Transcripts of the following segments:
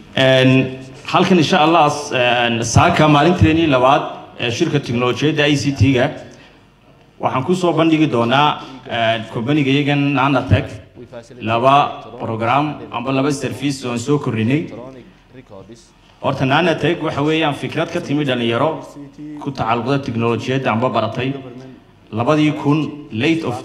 Een, halkan insha allah een, saaka maalinteenii labaad ee shirka tiknolojiyadda i c t-ga waxaan kusoo bandhigi doonaa kombaniga iyagan nanatech laba program amba laba service oo aan soo kordhinay horta nanatech waxa weeyaan fikrad ka timi dhalinyaro ku tacalluqda tiknolojiyadda amba baratay labadii kun late of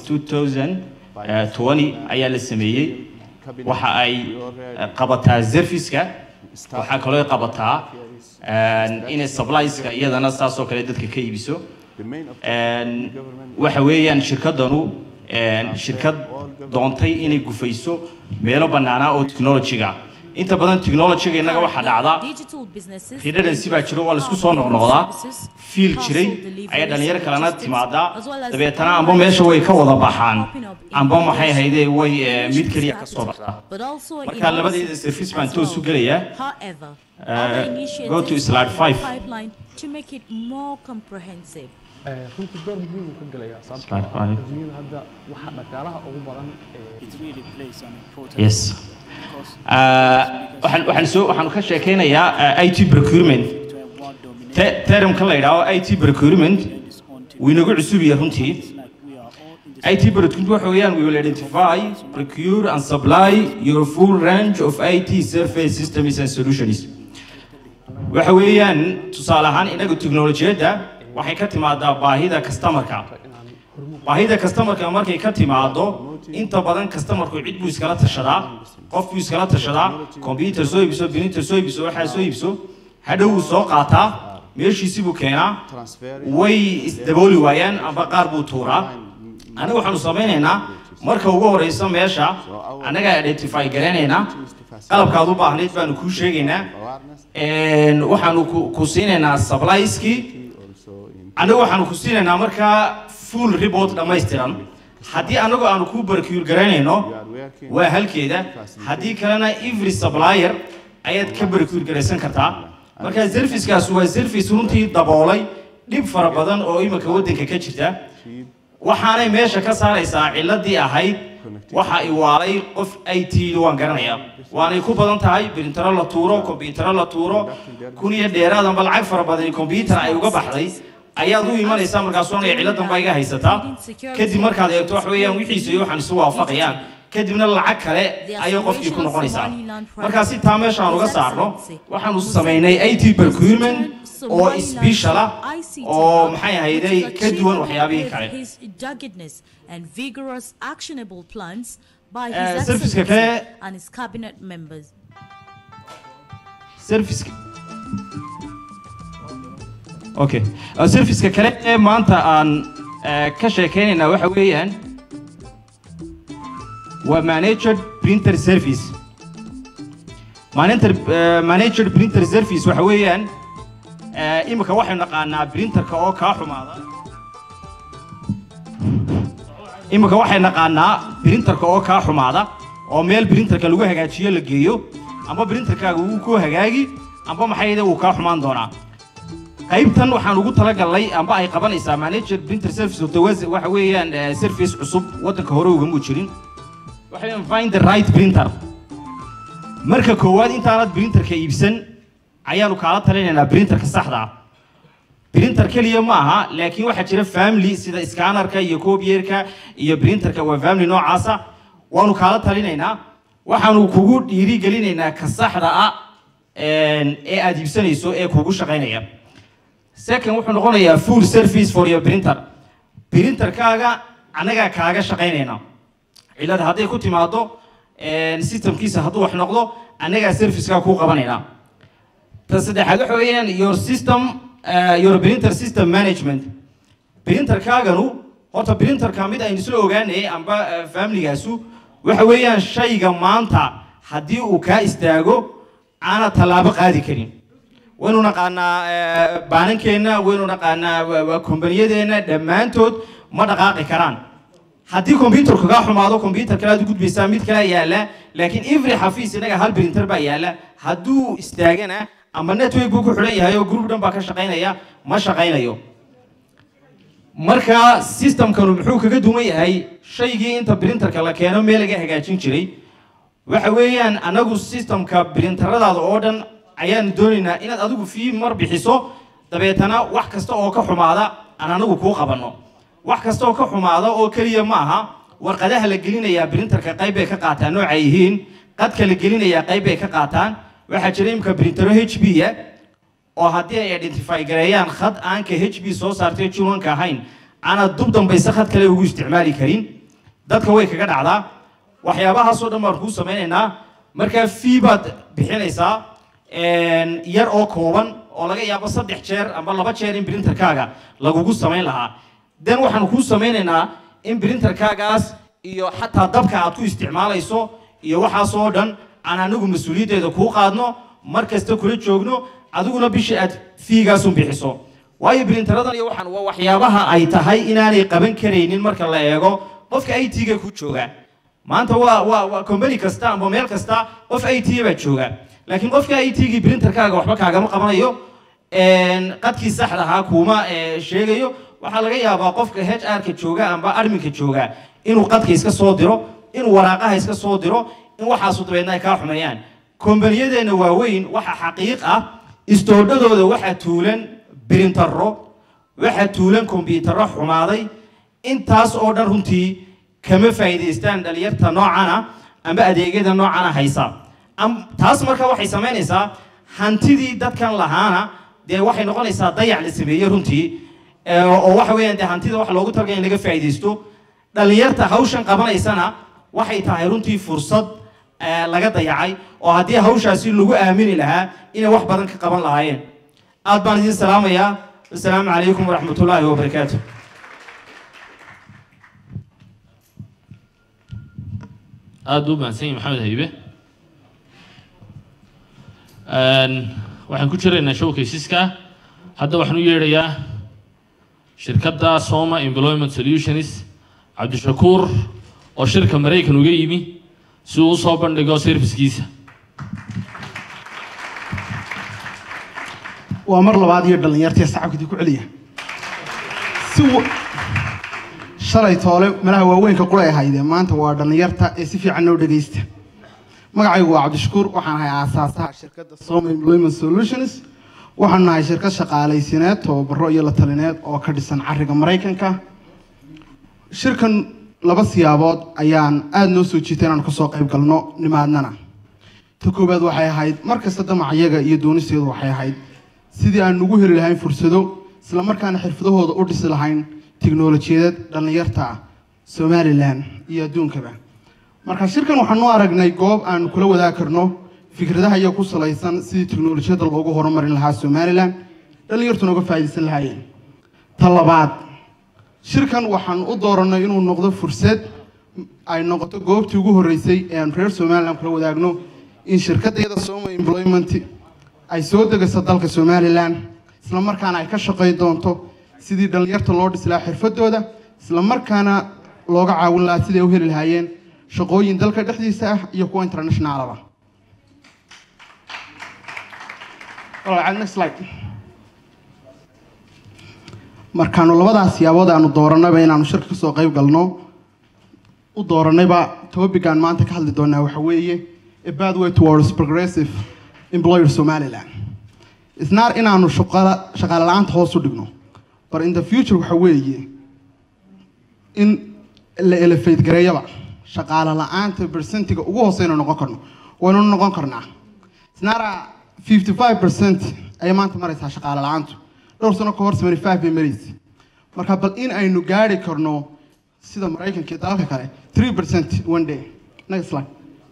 2020 ayaa la sameeyey waxa ay eh, qabataa serviceka waxaa kaloo ay qabataa een, inay supplieska iyadana saasoo kale dadka ka iibiso Een, waxa weeyaan shirkadanu een, shirkad doontay inay gufayso meelo bannaanaa oo technology-ga inta badan technology-ga innaga waxaa dhacda redundancy baa jiro waa laisku soo noqnoqdaa fiil jiray ayaa dhalinyaro kalena timaadaa dabeetana amba meesha way ka wada baxaan amba maxay ahaydee way eh, mid keliya ka soo baxdaa marka labadeeda service baan toos u gelayaa Uh, go to slide five. To make it more comprehensive. runtii door muhiim uu ka gelayaa sababtoo Slide ah five. adduunyada hadda waxa dhaqaalaha ugu badan ee it really plays an important yes because Uh, waxaan waxaan soo waxaan ka sheekeynayaa uh, IT procurement to have one dominant Te- termka la yidhaahdo IT procurement in this own team. wuu inagu cusub yahay runtii It's like we are all in this IT procurement waxa weeyaan we will identify procure and supply your full range of IT service systems and solutions waxa weeyaan tusaale ahaan inagu teknolojiyadda waxay ka timaadaa baahida customerka baahida customerka markay ka timaado inta badan customerku cid buu iskala tashadaa qof buu iskala tashadaa computer soo iibso printer soo iibso waxaa soo iibso hadhow wuu soo qaataa meeshiisi buu keenaa way isdabooli waayaan amba qaar buu tuuraa aniga waxaanu samaynaynaa marka ugu horeysa meesha annagaa identify garanaynaa qalabkaad u baahnayd baanu kuu sheegaynaa Een, waxaanu ku- ku siinaynaa supplieski annagu waxaanu ku siinaynaa markaa full report dhammaystiran haddii annagu aanu ku barkiur garanayno waa halkeeda haddii kalena every supplier ayaad ka barkiur garaysan kartaa marka servicekaas waa service runtii daboolay dhib fara badan oo iminka waddanka ka jirta waxaanay meesha ka saaraysaa ciladii ahayd waxa i waalay qof i t waan garanayaa waanay ku badan tahay printero la tuuro kombiyuutaro la tuuro kun iyo dheeraad amba lacag fara badan kombiyuutar ay uga baxday ayaad u imanaysaa markaas oonaya ciladan baa iga haysataa kadib markaad eegto wax weeyaan wixiisa iyo waxaan isu waafaqayaan kadibna lacag kale ayay qofkii ku noqonaysaa markaa si taa meesha aan uga saarno waxaanu samaynay i t procurement oo special ah oo maxay ahayday ka duwan waxyaabihii kale His doggedness and vigorous actionable plans by Eh, his serviceka excellency kale- and his cabinet members. service okay Uh, serviceka kale ee maanta aan eh, ka sheekeynaynaa waxa weeyaan waa managed printer service Manager- eh, managed printer service waxa weeyaan eh, imika waxaynu naqaanaa printerka oo kaa xumaada imika waxay naqaanaa printerka oo kaa xumaada oo meel printerka lagu hagaajiyo la geeyo amba printerkaaga wuu ku hagaagi amba maxayde wuu kaa xumaan doonaa qaybtan waxaan ugu talagalnay amba ay qabanaysaa manager printer service horta waa- waxa weeyaan eh, service cusub waddanka hore ugamuu jirin waxa weeyaan find the right printer marka koowaad intaanad printerka iibsan ayaanu kaala talinaynaa printerka saxda ah printer keliya ma aha laakiin waxaa jira family sida scannerka iyo copierka iyo printerka waa family noocaasa waanu kaala talinaynaa waxaanu kugu dhiirigelinaynaa ka saxda ah een, ee aad iibsanayso ee kugu shaqaynaya second wuxuu noqonayaa full service for your printer printerkaaga annagaa kaaga shaqaynayna cilada hadday ku timaado een, systemkiisa hadduu wax noqdo annagaa servicekaa kuu qabanaynaa ta saddexaad waxa weeyaan your system uh, your printer system management printerkaaganu horta printerka mid aynu isla ogaanayay amba uh, familygaasu waxa weeyaan shayga maanta haddii uu kaa istaago aana tallaabo qaadi karin waynu naqaanaa uh, baanankeenna waynu naqaanaa wa- waa kombaniyadeenna dhammaantood ma dhaqaaqi karaan haddii computerku kaa xumaado computer kale aad u gudbaysaa mid kale yaala laakiin every xafiis inaga hal printer baa yaala hadduu istaagana ama network buu ku xidhan yahay oo group dhan baa ka shaqaynaya ma shaqaynayo marka systemkanu muxuu kaga duwan yahay shaygii inta printerka la keeno meel laga hagaajin jiray waxa weeyaan anagu systemka printeradaada oo dhan ayaan doonaynaa inaad adigu fii mar bixiso dabeetana wax kasta oo ka xumaada aan anagu kuu qabanno wax kasta oo ka xumaada oo keliya ma aha warqadaha la gelinayaa printerka qayb bay ka qaataan nooca yihiin qadka la gelinayaa qayb bay ka qaataan waxaa jira imika printero h b ya oo haddii ay identify gareeyaan khad aan ka h b soo saartay junanka ahayn aanad dub dambayse khad kale ugu isticmaali karin dadka way kaga dhacdaa waxyaabahaasoo dhan baan kuu samaynaynaa markaa fee baad bixinaysaa yar oo kooban oo laga yaabo saddex jeer amba laba jeer in printerkaaga lagugu samayn lahaa den waxaan kuu samaynaynaa in printerkaagaas iyo xataa dabka aad ku isticmaalayso iyo waxaasoo dhan aan anagu mas-uuliyaddeeda kuu qaadno mar kasta kula joogno adiguna bishii aad fiigaasun bixiso waayo brinteradan iyo waxaan waa waxyaabaha ay tahay inaanay qaban karaynin marka la eego qofka i t-ga ku jooga maanta waa waa waa company kasta amba meel kasta qof i t baa jooga laakiin qofka i t-gii printerkaaga waxba kaagama qabanayo qadkii saxda ahaa kuuma sheegayo waxaa laga yaabaa qofka h r-ka jooga amba arminka jooga inuu qadka iska soo diro inuu waraaqaha iska soo diro in waxaasu dabeedna ay kaa xumeeyaan kombaniyadeenna waaweyn waxa xaqiiq ah istoodhadooda waxaa tuulan brintaro waxaa tuulan kombyutaro xumaaday intaas oo dhan runtii kama faa'iidaystaan dhalinyarta noocana amba adeegyada noocana haysa taas marka waxay samaynaysaa hantidii dadkan lahaana dee waxay noqonaysaa dayac la sameeyey runtii oo waxa weeyaan dee hantida wax loogu talgay in laga faa'iidaysto dhalinyarta hawshan qabanaysana waxay tahay runtii fursad laga dayacay oo haddii hawshaasi lagu aamini lahaa inay wax badan ka qaban lahaayeen aad baan idin salaamayaa asalaamu calaykum waraxmat ullaahi wabarakaatu aada u mahadsan yahi maxamed haybe waxaan ku jiraynaa showcasiska hadda waxaan u yeedhayaa shirkadda soma employment solutions cabdishakuur oo shirka maraykan uga yimi si uu usoo bandhigo servicekiisa waa mar labaad iyo dhallinyartii sacabkadii ku celiya si shalay toole malaha waaweynka qulay ahaydee maanta waa dhallinyarta ee si fiican noo dhegaysta magacaygu waa cabdishakuur waxaan ahay aasaasaha shirkadda soma employment solutions waxaan nahay shirkad shaqaalaysineed tababaro iyo la talineed oo ka dhisan cariga maraykanka shirkan laba siyaabood ayaan aada noo soo jiitay inaan kasoo qayb galno nimaadnana ta koowaad waxay ahayd mar kasta damacayaga iyo doonisteedu waxay ahayd sidii aan ugu heli lahayn fursado isla markaana xirfadahooda u dhisi lahayn tiknolojiyadad dhallinyarta ah somalilan iyo adduunkaba marka shirkan waxaanu aragnay goob aan kula wadaagi karno fikradaha iyo ku salaysan sidii tiknolojiyadda loogu horumarin lahaa somalilan dhallinyartuna uga faa'iidaysan lahaayeen ta labaad shirkan waxaan u dooranay inuu noqdo fursad ay noqoto goobtii ugu horreysay ee aan reer somalilan kula wadaagno in shirkaddayada soma employment ay soo degayso dalka somalilan isla markaana ay ka shaqayn doonto sidii dhallinyarta loo dhisi lahaa xirfadooda isla markaana looga caawin lahaa siday u heli lahaayeen shaqooyin dalka dhexdiisa ah iyo kuwa internationalaba markaanu labadaas siyaabood aanu dooranayba inaanu shirka kasoo qayb galno u dooranayba topican maanta ka hadli doonaa waxa weeye a pathway towards progressive employer somaliland isnaar inaanu shaqala shaqaale la-aanta hoos u dhigno but in the future waxa weeye in la elefate gareeyaba shaqaale la-aanta bersentiga ugu hooseyna noqon karno waynu noqon karnaa isnaara fifty five percent ayay maanta maraysaa shaqaale la-aantu dhowr sano ka hor seventy five bay maraysa marka bal in aynu gaari karno sida maraykanka iyo dalalka kale three percent one day next slide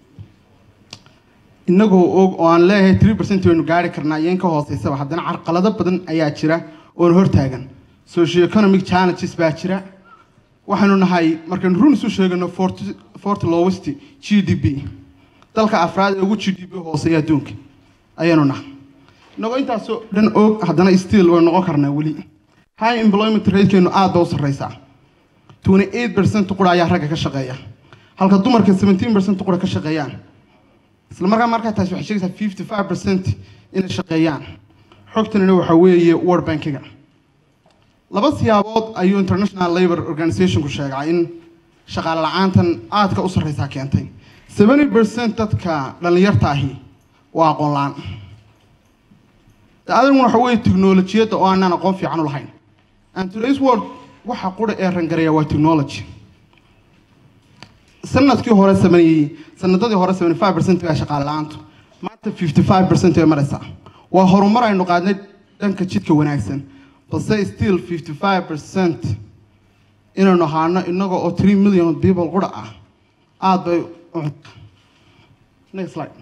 inagoo og oo aan leeyahay three percent waynu gaari karnaa iyo in ka hooseysaba haddana carqalado badan ayaa jira oona hortaagan socio economic challenges baa jira waxaynu nahay markaynu run isu sheegano forty forty lowest g d p dalka afraad ee ugu g d p hooseeya adduunka ayaynu nahay inagoo intaasoo dhan og haddana still way noqon karnaa weli high employment ratekeenu aad ba u sarreysaa twenty eight percent qura ayaa ragga ka shaqeeya halka dumarka seventeen percent qura ka shaqeeyaan isla markaa markaa taasi waxay sheegaysaa fifty five percent inay shaqeeyaan xogtanina waxaa weeye world bankiga laba siyaabood ayuu international labor organizationku sheegay in shaqaale la-aantan aadka u sarreysaa keentay seventy percent dadka dhallinyarta ahi waa aqoon la-aan adiguna waxa weeye technolojiyadda oo aanaan aqoon fiican u lahayn and today's world waxa qura ee rangareeya waa technology sanadkii hore sameeyey sanadadii hore seventy five percent baa shaqaale la-aantu maanta fifty five percent way maraysaa waa horumar aynu qaadnay dhanka jidka wanaagsan balse still fifty five percent inaynu ahaano inaga oo three million people qura ah aada bay u next slide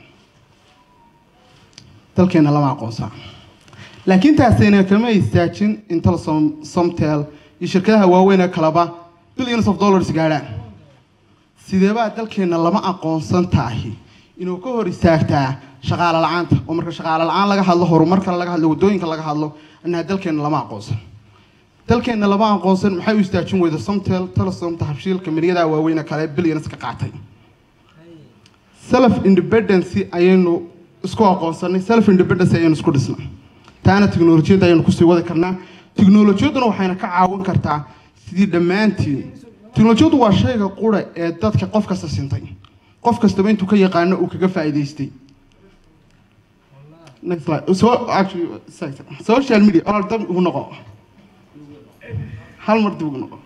dalkeena lama aqoonsaa laakiin taasina kama istaajin inta somtel iyo shirkadaha waaweyn ee kaleba billions of dollars gaadhaan sideebaa dalkeena lama aqoonsan tahay inuu ka hor istaagtaa shaqaale la-aanta oo marka shaqaale la-aan laga hadlo horumarka laga hadlo waddooyinka laga hadlo annaha dalkeena lama aqoonsan dalkeena lama aqoonsan maxay u istaajin weyda somtel telesom tahabshiilka miryadaha waaweyn ee kale billions ka qaatay self independency ayaynu isku aqoonsanay self independence ayaynu isku dhisnay taana tiknolojiyadda ayaynu kusii wadi karnaa tiknolojiyadduna waxayna ka caawin kartaa sidii dhammaantiin tiknolojiyaddu waa shayga qura ee dadka qof kasta sintay qof kastaba intuu ka yaqaano uu kaga faa'iidaystay next slide so actually social media or dab ugu noqo hal mar dib ugu noqo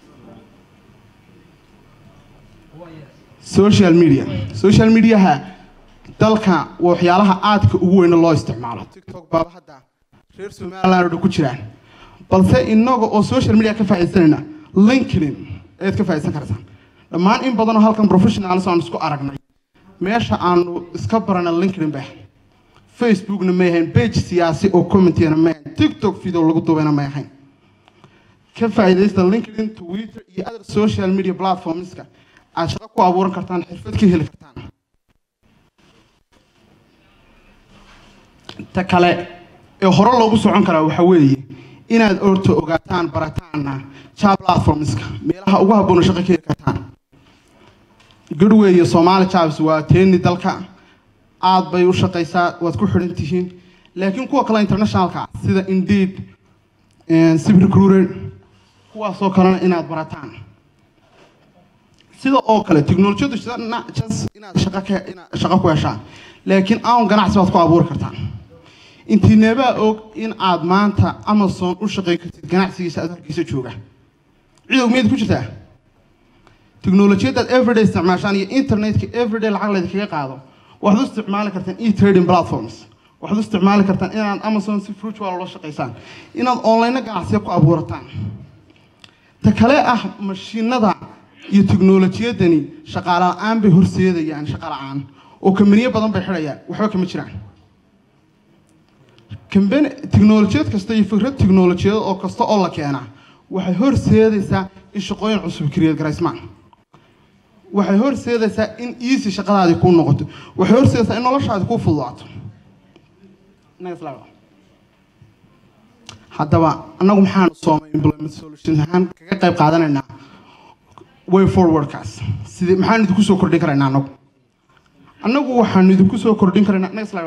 social media social mediaha dalka waxyaalaha aadka ugu weyna loo isticmaalo tiktok baaba hadda reer somaliland oo dhan ku jiraan balse inaga oo social media ka faa'iidaysanayna linkedin ayaad ka faa'iidaysan kartaa dhammaan in badanoo halkan professionals aan isku aragnay meesha aanu iska barana linkedin ba facebookna may ahayn page siyaasi oo commentiyana may ahayn tiktok video lagu dubayna may ahayn ka faa'iidaysta linkedin twitter iyo other social media platformska aad shaqo ku abuuran kartaan xirfad ka heli kartaan ta kale ee hore loogu socon karaa waxa weeye inaad orto ogaataan barataana job platformska meelaha ugu habboona shaqo ka heli kartaan goodway iyo somali jobs waa teeni dalka aad bay u shaqaysaa waad ku xidhan tihiin laakiin kuwa kale internationalka sida indeed civil recruiter kuwaasoo kalena inaad barataan sida oo kale teknolojiyadu just inaad shaqo ka inaad shaqo ku heshaan laakiin aan ganacsi baad ku abuuri kartaan intiineebaa og in aad maanta amazon u shaqayn kartid ganacsigiisa aad halkiisa jooga cidow miyaad ku jirtaa teknolojiyadaad everyday isticmaashaan iyo internetka everyday lacag laydinkaga qaado waxaad u isticmaali kartaan e trading platforms waxaad u isticmaali kartaan inaad amazon si virtual ula shaqaysaan inaad online ganacsiya ku abuurataan ta kale ah mashiinada iyo teknolojiyadani shaqaale la-aan bay horseedayaan shaqa la-aan oo kambaniyo badan bay xidhayaan waxba kama jiraan kambani teknolojiyad kasta iyo fikrad teknolojiyad oo kasta oo la keenaa waxay horseedaysaa in shaqooyin cusub create garaysmaan waxay horseedaysaa in easy shaqadaadii kuu noqoto waxay horseedaysaa in noloshaadi kuu fududaato haddaba annagu maxaanu soomay employment solution ahaan kaga qayb qaadanaynaa way forwardkaas sidii maxaan idinku soo kordhin karaynaa annagu annagu waxaanu idinku soo kordhin karaynaa next slide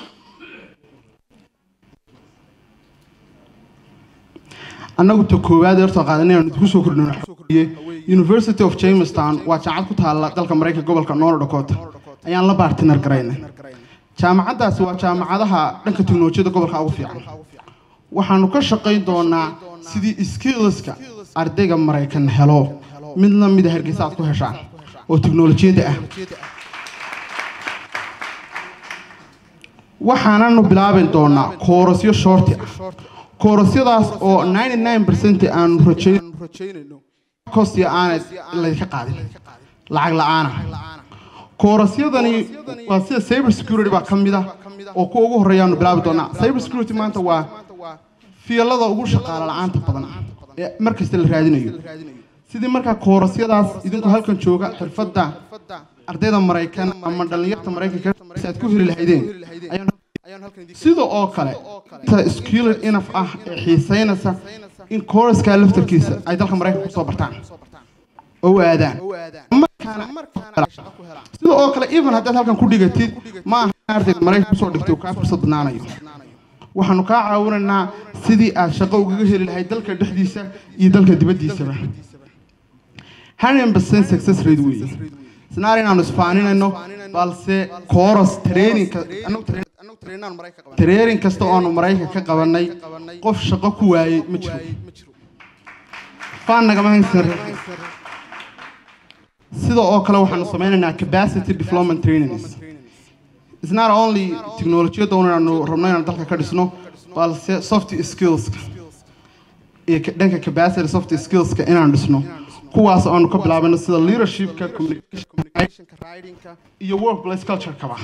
annagu ta koowaad eertoo qaadanay aanu idinku soo kordhin University of Jamestown waa jaamacad ku taala dalka Mareykanka gobolka North Dakota ayaan la bartiner garaynay jaamacadaasi waa jaamacadaha dhanka teknolojiyadda gobolka ugu fiican waxaanu ka shaqayn doonaa sidii skillska ardayga maraykan helo mid la mida hargeysa aad ku heshaan oo teknolojiyadda ah waxaananu bilaabi doonaa koorasyo shorti ah koorasyadaas oo 99% aanu rajaynayno kostiya aanad laydinka qaadin lacag la-aana koorasyadani waa sida cyber security baa ka mid ah oo kuwa ugu horreeyaanu bilaabi doonaa cyber security maanta waa fiilada ugu shaqaale la-aanta badan ee markasta la raadinayo sidii markaa koorasyadaas idinku halkan jooga xirfadda ardayda maraykan ama dhallinyarta maraykanka si aad ku heli lahaydeen sida oo kale ta skilled enough ah ee xiisaynaysa in kooraskaa laftarkiisa ay dalka maraykanka kusoo bartaan oo u aadaan sida oo kale even haddaad halkan ku dhigatid ma aha ardayga maraykanka kusoo dhigtay uu kaa fursad badnaanayo waxaanu kaa caawinaynaa sidii aad shaqo ugaga heli lahayd dalka dhexdiisa iyo dalka dibaddiisaba hundred percent success rate weeye isnaar inaanu isfaaninayno balse kooros traininka training kasta oo aanu maraykan ka qabanay qof shaqo ku waayey ma jiro faan nagama haysan sida oo kale waxaanu sameynaynaa capacity development trainings It's not only technologiyada un aanu rabno inaan dalka ka dhisno balse soft skillska iyo ka- dhanka capacity soft skillska inaan dhisno kuwaas aanu ka bilaabano sida leadershipka communicationka writingka iyo workplace culturekaba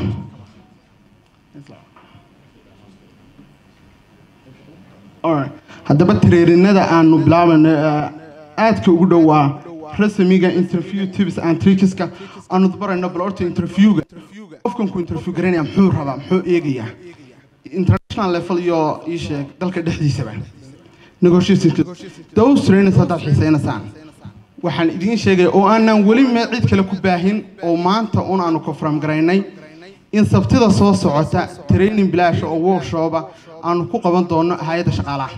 Alright. haddaba tareerinada aanu bilaabayno eh, aadka ugu dhowaa rasmiga interview tips and trickska aanu barayno bal horta interviewga qofkan ku interview garanaya muxuu rabaa muxuu eegayaa international level iyo ii sheeg dalka dhexdiisaba negotiationka those trainers haddaad xiisaynaysaan waxaan idiin sheegaya oo aanan weli me cid kale ku baahin oo maanta un aanu confirm garaynay in sabtida soo socota training bilaash oo workshopa aanu ku qaban doono hay-adda shaqaalaha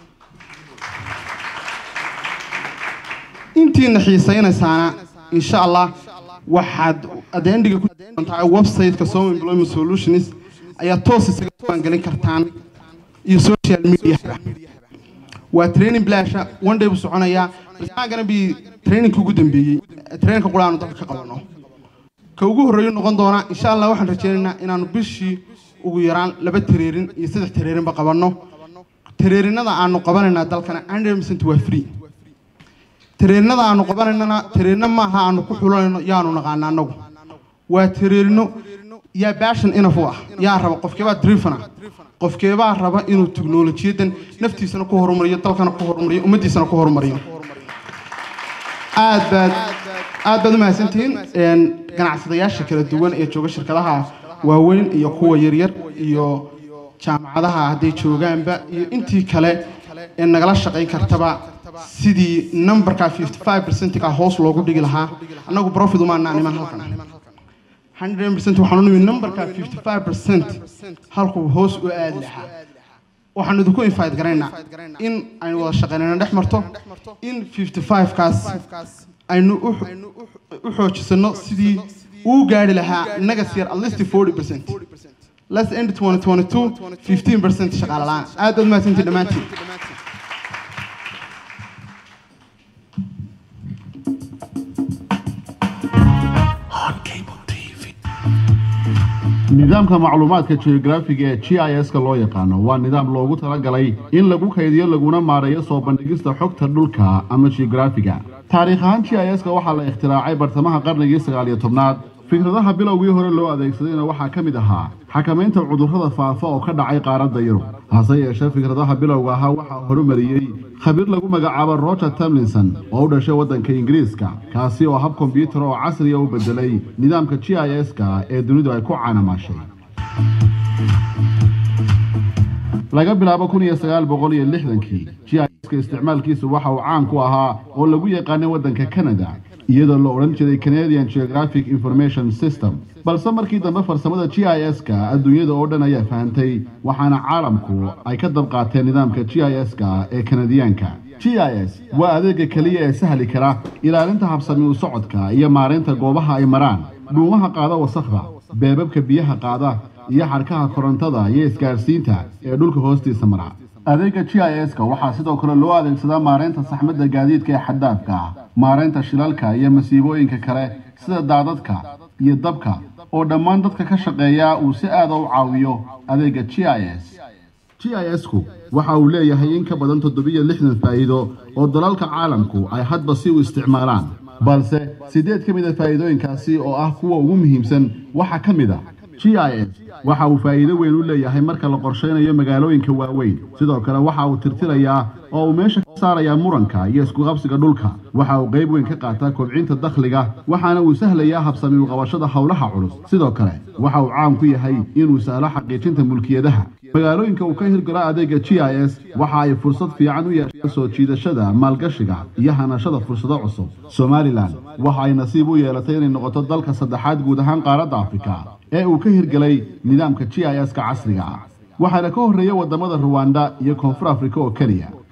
intiina xiisaynaysaana insha allah waxaad adeendiga ku doontaa website-ka Soma Employment Solutions ayaa toos isaga diiwaangelin kartaan iyo social media waa training bilaasha one day buu soconayaa bas maxaa gana bi trainingka ugu dambeeyey trainingka qura aanu dalka ka qabano ka ugu horreeyu noqon doona insha allah waxaan rajaynaynaa inaanu bishii ugu yaraan laba tareerin iyo saddex tareerinba qabanno tareerinada aanu qabanaynaa dalkana 100% waa free tareerinada aanu qabanaynana tareerino maaha aanu ku xulanayno yaanu naqaana annagu waa tareerino yaa baashan inaf u ah yaa raba qofkeebaa drifana qofkeebaa raba inuu teknolojiyadan naftiisana ku horumariyo dalkana ku horumariyo ummaddiisana ku horumariyo aad baad aad baad u mahadsantihiin een, ganacsadayaasha kala duwan ee jooga shirkadaha waaweyn iyo kuwa yaryar iyo jaamacadaha hadday joogaanba iyo intii kale ee nagala shaqayn kartaba sidii numberka 55 ka hoos loogu dhigi lahaa annagu profit umaana niman halkan 100% waxaan u nimi numberka 55% halkuu hoos u aadi lahaa waxaan idinku invite garaynaa in aynu wada shaqaynayno dhex marto in 55 kaas aynu u u xoojisano sidii uu gaari lahaa nagas yar at least 40% let's end 2022 15% shaqaale la'aan aad baad mahadsantihiin dhammaantiin nidaamka macluumaadka geograafiga ee g i s-ka loo yaqaano waa nidaam loogu talagalay in lagu kaydiyo laguna maareeyo soo bandhigista xogta dhulka ama geograafiga taariikh ahaan g i s-ka waxaa la ikhtiraacay bartamaha qarnigii sagaaliyo tobnaad fikradaha bilowgii hore loo adeegsadayna waxaa ka mid ahaa xakamaynta cudurrada faafa oo ka dhacay qaaradda yurub hase yeeshee fikradaha bilowga ahaa waxaa horumariyey khabiir lagu magacaabo roger tamlinson oo u dhashay waddanka ingiriiska kaasi oo hab kombiyuutar oo casriya u bedelay nidaamka g i s-ka ee dunidu ay ku caanamaashay laga bilaabo kun iyo sagaal boqol iyo lixdankii g i s-ka isticmaalkiisu waxa uu caan ku ahaa oo lagu yaqaanay waddanka canada iyadoo la odhan jiray canadian geographic information system balse markii dambe farsamada g i s-ka adduunyada oo dhan ayaa fahantay waxaana caalamku ay ka dab qaateen nidaamka g i s-ka ee kanadiyaanka g i s waa adeega keliya ee sahli kara ilaalinta habsami u socodka iyo maaraynta goobaha ay maraan dhuumaha qaada wasakhda beebabka biyaha qaada iyo xadhkaha korontada iyo isgaadhsiinta ee dhulka hoostiisa mara adeega g i s-ka waxaa sidoo kale loo adeegsadaa maaraynta saxmadda gaadiidka ee xaddaafka ah maaraynta shilalka iyo masiibooyinka kale sida daadadka iyo dabka oo dhammaan dadka ka shaqeeya uu si aada u caawiyo adeega g i s g i s-ku waxa uu leeyahay in ka badan toddobiyo lixdan faa'iido oo dalalka caalamku ay hadba si u isticmaalaan balse siddeed ka mid a faa'iidooyinkaasi oo ah kuwa ugu muhiimsan waxaa ka mid a g i s waxa uu faa'iido weyn u leeyahay marka la qorshaynayo magaalooyinka waaweyn sidoo kale waxa uu tirtirayaa oo uu meesha ka saarayaa muranka iyo iskuqabsiga dhulka waxa uu qayb weyn ka qaataa kobcinta dakhliga waxaana uu sahlayaa habsami u qabashada howlaha culus sidoo kale waxa uu caan ku yahay inuu sahlo xaqiijinta mulkiyadaha magaalooyinka uu ka hirgalo adeega g i s waxa ay fursad fiican u yeeshaan soo jiidashada maalgashiga iyo hanashada fursado cusub somalilan waxa ay nasiib u yeelatay inay noqoto dalka saddexaad guud ahaan qaaradda afrika ee uu ka hirgelay nidaamka g i s-ka casriga ah waxaana ka horreeya waddamada ruwanda iyo koonfur afrika oo keliya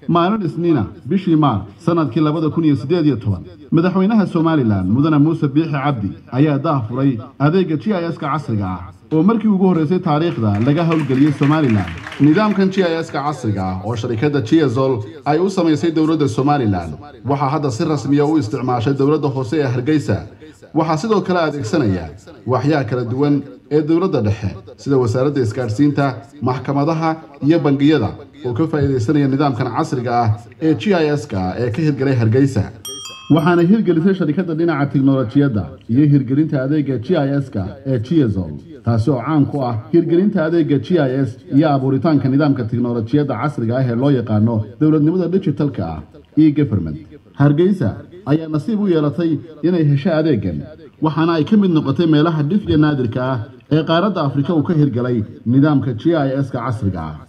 maalin isniina bishii maarch sanadkii labada kun iyo siddeed iyo toban madaxweynaha somalilan mudane muuse biixi cabdi ayaa daahfuray adeegga g i s-ka casriga ah oo markii ugu horreysay taariikhda laga howlgeliyey somalilan nidaamkan g i s-ka casriga ah oo sharikadda giazol ay u samaysay dowladda somalilan waxaa hadda si rasmiya u isticmaashay dowladda hoose ee hargeysa waxaa sidoo kale adeegsanaya waaxyaha kala duwan ee dowladda dhexe sida wasaaradda isgaadhsiinta maxkamadaha iyo bangiyada oo ka faa'iidaysanaya nidaamkan casriga ah ee g i s-ka ee ka hirgelay hargeysa waxaana hirgelisay sharikadda dhinaca tiknolojiyadda iyo hirgelinta adeegga g i s-ka ee giazol taasi oo caan ku ah hirgelinta adeegga g i s iyo abuuritaanka nidaamka tiknolojiyadda casriga ah ee loo yaqaano dowladnimada digitalka ah e government hargeysa ayaa nasiib u yeelatay inay hesho adeeggan waxaana ay ka mid noqotay meelaha dhif iyo naadirka ah ee qaaradda afrika uu ka hirgelay nidaamka g i s-ka casriga ah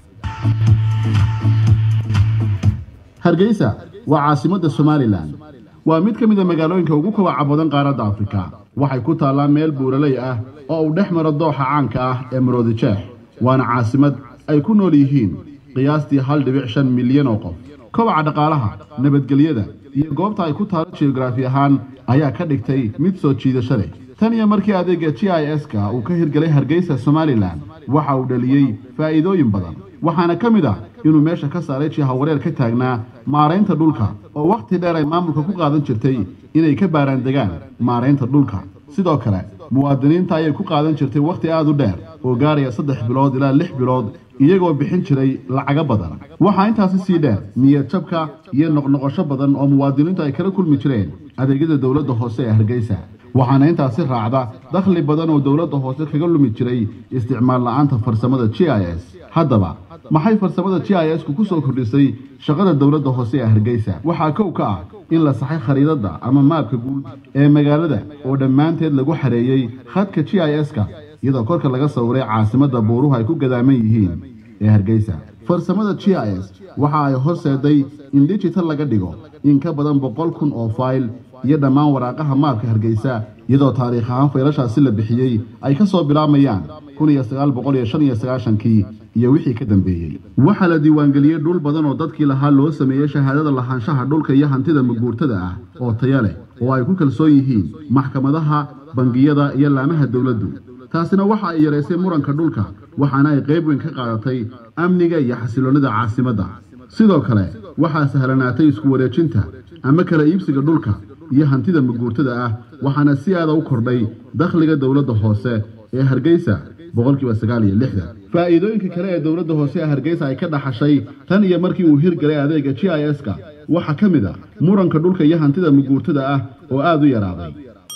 hargeysa waa caasimadda somalilan waa mid ka mid a magaalooyinka ugu kobaca badan qaaradda afrika waxay ku taallaa meel buuraley ah oo uu dhex maro dooxa caanka ah ee maroodijeex waana caasimad ay ku nool yihiin qiyaastii hal dhibic shan milyan oo qof kobaca dhaqaalaha nabadgelyada iyo goobta ay ku taalo geograafi ahaan ayaa ka dhigtay mid soo jiidasho leh tan iyo markii adeegga g i s-ka uu ka hirgelay hargeysa somalilan waxa uu dhaliyey faa'iidooyin badan waxaana ka mid ah inuu meesha ka saaray jihawareer ka taagnaa maaraynta dhulka oo wakhti dheer ay maamulka ku qaadan jirtay inay ka baaraan degaan maaraynta dhulka sidoo kale muwaadiniinta ayay ku qaadan jirtay wakhti aad u dheer oo gaaraya saddex bilood ilaa lix bilood iyagoo bixin jiray lacago badan waxaa intaasi sii dheer niyad jabka iyo noqnoqosho badan oo muwaadiniintu ay kala kulmi jireen adeegyada dowladda hoose ee hargeysa waxaana intaasi raacda dakhli badan oo dowladda hoose kaga lumi jiray isticmaal la'aanta farsamada g i s haddaba maxay farsamada g i s-ku ku soo kordhisay shaqada dowladda hoose ee hargeysa waxaa kow ka ah in la saxay khariidadda ama maabka guud ee magaalada oo dhammaanteed lagu xareeyey khadka g i s-ka iyadoo korka laga sawiray caasimadda buuruhu ay ku gadaaman yihiin ee hargeysa farsamada g i s waxa ay horseeday in digital laga dhigo in ka badan boqol kun oo fayl iyo dhammaan waraaqaha maabka hargeysa iyadoo taariikh ahaan faylashaasi la bixiyey ay ka soo bilaabayaan kun iyo sagaal boqol iyo shan iyo sagaashankii iyo wixii ka dambeeyey waxaa la diiwaangeliyey dhul badan oo dadkii lahaa loo sameeyey shahaadada lahaanshaha dhulka iyo hantida maguurtada ah oo taya leh oo ay ku kalsoon yihiin maxkamadaha bangiyada iyo laamaha dowladdu taasina waxa ay yaraysay muranka dhulka waxaana ay qayb weyn ka qaadatay amniga iyo xasiloonnida caasimadda sidoo kale waxaa sahlanaatay isku wareejinta ama kala iibsiga dhulka iyo hantida maguurtada ah waxaana si aada u kordhay dakhliga dowladda hoose ee hargeysa boqolkiiba sagaal iyo lixdan faa'iidooyinka kale ee dowladda hoose ee hargeysa ay ka dhaxashay tan iyo markii uu hirgalay adeegga g i s-ka waxaa ka mid ah muranka dhulka iyo hantida maguurtada ah oo aada u yaraaday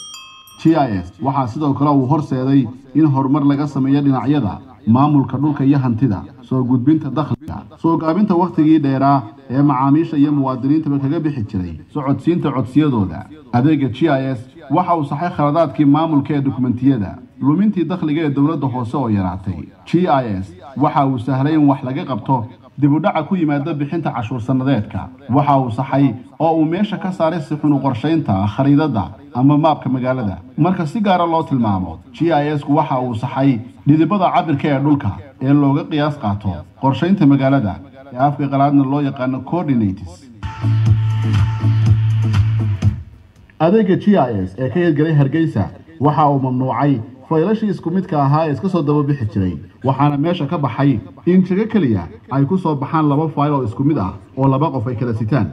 g i s waxaa sidoo kale uu horseeday in horumar laga sameeyo dhinacyada maamulka dhulka iyo hantida soo gudbinta dakhliga soo gaabinta wakhtigii dheeraa ee macaamiisha iyo muwaadiniintaba kaga bixi jiray socodsiinta codsiyadooda adeegga g i s waxa uu saxay khaladaadkii maamulka ee dukumentiyada lumintii dakhliga ee dowladda hoose oo yaraatay g i s waxa uu sahlay in wax laga qabto dibudhaca ku yimaada bixinta cashuur sannadeedka waxa uu saxay oo uu meesha ka saaray sixunu qorshaynta khariidadda ama maabka magaalada marka si gaara loo tilmaamo g i s-ku waxa uu saxay dhidibada cabirka ee dhulka ee looga qiyaas qaato qorshaynta magaalada ee afka qalaadna loo yaqaano coordinates adeegga g i s ee ka hirgelay hargeysa waxa uu mamnuucay faylashii isku midka ahaa ee iska soo daba bixi jiray waxaana meesha ka baxay in jago keliya ay ku soo baxaan laba fayl oo isku mid ah oo laba qof ay kala sitaan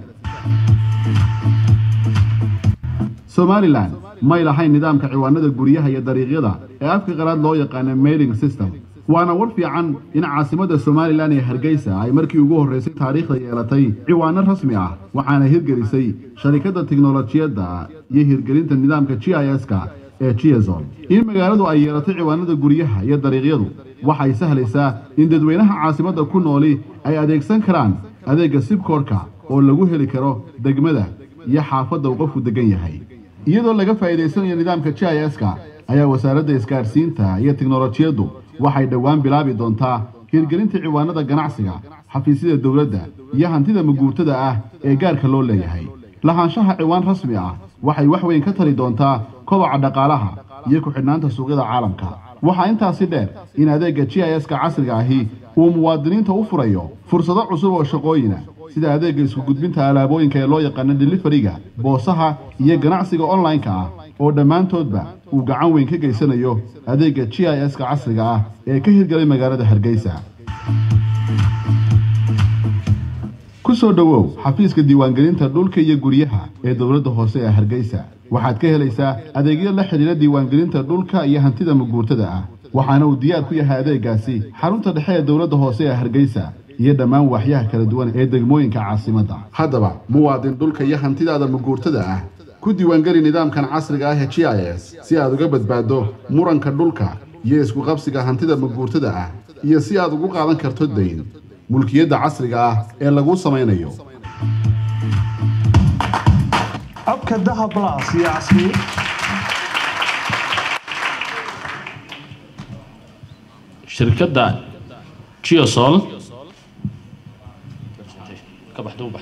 somalilan may lahayn nidaamka ciwaanada guryaha iyo dariiqyada ee afka qalaad loo yaqaana mailing system waana war fiican in caasimadda somalilan ee hargeysa ay markii ugu horreysay taariikhda yeelatay ciwaano rasmi ah waxaana hirgelisay sharikadda tiknolojiyadda iyo hirgelinta nidaamka g i s-ka ee giazon in magaaladu ay yeelatay ciwaanada guryaha iyo dariiqyadu waxay sahlaysaa in dadweynaha caasimadda ku nooli ay adeegsan karaan adeegga sibkoorka oo lagu heli karo degmada iyo xaafadda uu qofku degan yahay iyadoo laga faa'iidaysanayo nidaamka g i s-ka ayaa wasaaradda isgaadhsiinta iyo tiknolojiyaddu waxay dhowaan bilaabi doontaa hirgelinta ciwaanada ganacsiga xafiisyada dowladda iyo hantida maguurtada ah ee gaarka loo leeyahay lahaanshaha ciwaan rasmi ah waxay wax weyn ka tari doontaa kobaca dhaqaalaha iyo ku-xidhnaanta suuqyada caalamka waxaa intaasi dheer in adeegga g i s-ka casriga ahi uu muwaadiniinta u furayo fursado cusub oo shaqooyina sida adeegga isku gudbinta alaabooyinka ee loo yaqaano delifariga boosaha iyo ganacsiga online-ka ah oo dhammaantoodba uu gacan weyn ka geysanayo adeegga g i s-ka casriga ah ee ka hirgalay magaalada hargeysa ku soo dhowow xafiiska diiwaangelinta dhulka iyo guryaha ee dowladda hoose ee hargeysa waxaad ka helaysaa adeegyo la xidhiidha diiwaangelinta dhulka iyo hantida maguurtada ah waxaana uu diyaar ku yahay adeeggaasi xarunta dhexe ee dowladda hoose ee hargeysa iyo dhammaan waaxyaha kala duwan ee degmooyinka caasimadda haddaba muwaadin dhulka iyo hantidaada maguurtada ah ku diiwaangeli nidaamkan casriga ah ee g i s si aad uga badbaaddo muranka dhulka iyo isku qabsiga hantida maguurtada ah iyo si aad ugu qaadan karto dayn mulkiyadda casriga ah ee lagu samaynayo abka dahab plus iyo casri shirkadda geosol ka baxda u bax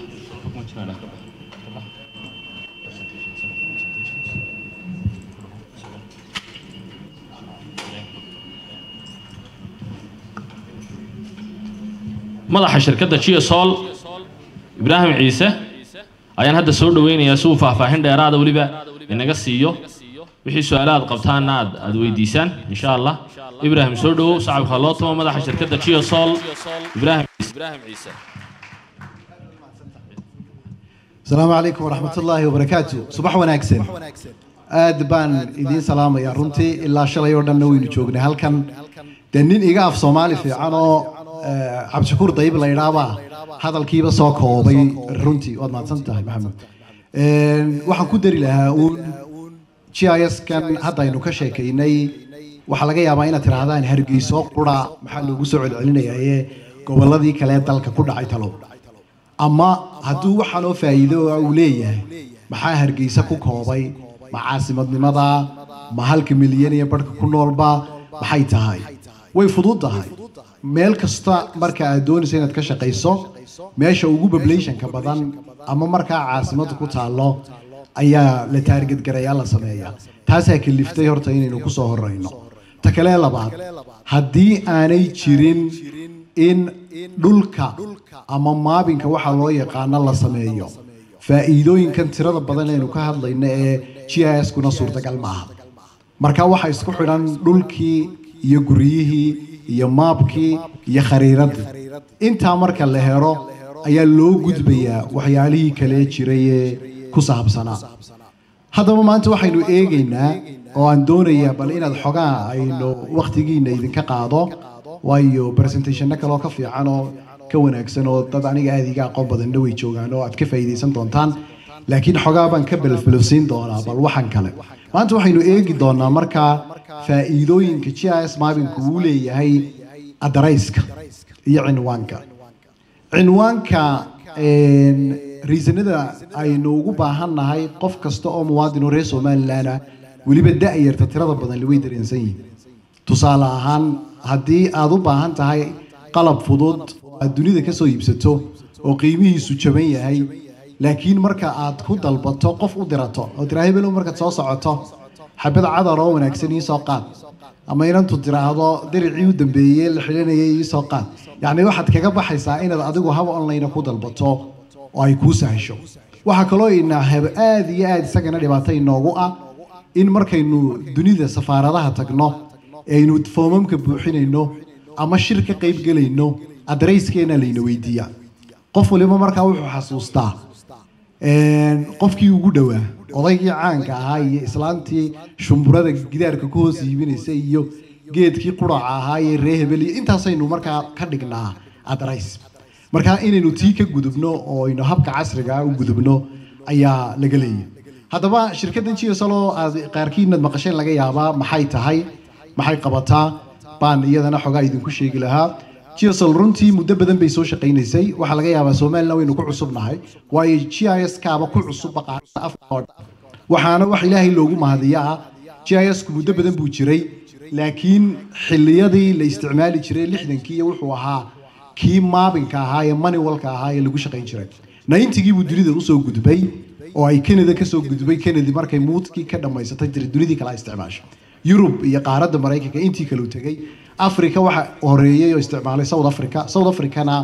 madaxa shirkadda geosol ibraahim ciise ayaan hadda soo dhaweynayaa si uu faahfaahin dheeraada weliba inaga siiyo wixii su-aalo aad qabtaanna aad aad weydiisaan insha allah ibraahim soo dhowow sacabka loo tumo madaxa shirkadda geosol ibraahim ibraahim ciise السلام عليكم ورحمة الله وبركاته صباح وناكسن aad baan idiin salaamayaa runtii ilaa shalay oo dhanna waynu joognay halkan dee nin iga af soomaali fiican oo cabdishakuur dayib la idhaabaa hadalkiiba soo koobay runtii waad mahadsan tahay maxamed waxaan ku dari lahaa uun g i s kan hadda aynu ka sheekaynay waxaa laga yaabaa inaad tidhaahdaan hargeyso qura maxaa loogu soo celcelinayaa ee gobolladii kale ee dalka ku dhacay talow ama hadduu waxaanoo faa'iido ah uu leeyahay maxaa hargeysa ku koobay ma caasimadnimada ma halka milyan iyo barhka ku noolba maxay tahay way fudud tahay meel kasta marka aad doonayso inaad ka shaqayso meesha ugu populationka badan ama markaa caasimadda ku taallo ayaa la taarget garayaa la sameeyaa taasaa kaliftay horta inaynu ku soo horeyno ta kale labaad haddii aanay jirin in dhulka ama maabinka waxaa loo yaqaano la sameeyo faa'iidooyinkan tirada badan aynu ka hadlayno ee g i s kuna suurtagal maaha marka waxaa isku xidhan dhulkii iyo guryihii iyo maabkii iyo khariiradii intaa marka la helo ayaa loo gudbayaa waxyaalihii kale jiray ee ku saabsanaa haddaba maanta waxaynu eegaynaa oo aan doonayaa bal inaad xogaa aynu wakhtigiina idinka qaado waayo presentationno kaloo ka fiican oo ka wanaagsan oo dad aniga aada iga aqoon badanna way joogaan oo aad ka faa'iidaysan doontaan laakiin xogaa baan ka belfilofsiin doonaa bal waxan kale maanta waxaynu eegi doonaa markaa faa'iidooyinka g i s maabinku uu leeyahay adarayska iyo cinwaanka cinwaanka riisanada aynu ugu baahannahay qof kasta oo muwaadin oo reer somalilan ah weliba da'yarta tirada badan way dareensan yihiin tusaale ahaan haddii aad u baahan tahay qalab fudud aad dunida ka soo iibsato oo qiimihiisu jaban yahay laakiin marka aad ku dalbato qof u dirato oo tiraa hebelow markaad soo socoto xabad cadar oo wanaagsan ii soo qaad ama inantu tiraahdo diricii u dambeeyey la xidhanayay ii soo qaad yacni waxaad kaga baxaysaa inaad adigu hab online ku dalbato oo ay kuu sahasho waxaa kaloo ina heb aada iyo aada isagana dhibaato inoogu ah in markaynu dunida safaaradaha tagno aynu foomamka buuxinayno ama shir ka qayb gelayno adarayskeenna layna weydiiyaa qof waliba markaa wuxuu xasuustaa qofkii ugu dhowaa odaygii caanka ahaa iyo islaantii shumburada gidaarka ku hoos iibinaysa iyo geedkii quraca ahaa iyo ree hebel iyo intaasaynu markaa ka dhignaa adarays markaa inaynu tii ka gudubno oo aynu habka casriga u gudubno ayaa laga leeyahay haddaba shirkaddan gslo aad qaarkiinaad maqasheen laga yaabaa maxay tahay maxay qabataa baan iyadana xogaa idinku sheegi lahaa gsl runtii muddo badan bay soo shaqaynaysay waxaa laga yaabaa somalilan waynu ku cusubnahay waayo g i s kaaba ku cusub waxaana wax ilaahay loogu mahadiyaa g i s ku muddo badan buu jiray laakiin xilliyadii la isticmaali jiray lixdankii wuxuu ahaa kii maabinka ahaa ee maniwalka ahaa ee lagu shaqayn jiray naintigii buu dunida usoo gudbay oo ay canada kasoo gudbay canadi markay muudkii ka dhammaysatay jira dunidii kala isticmaashay yurub iyo qaaradda maraykanka intii kale u tegay africa waxa horeeyey oo isticmaalay south africa south africana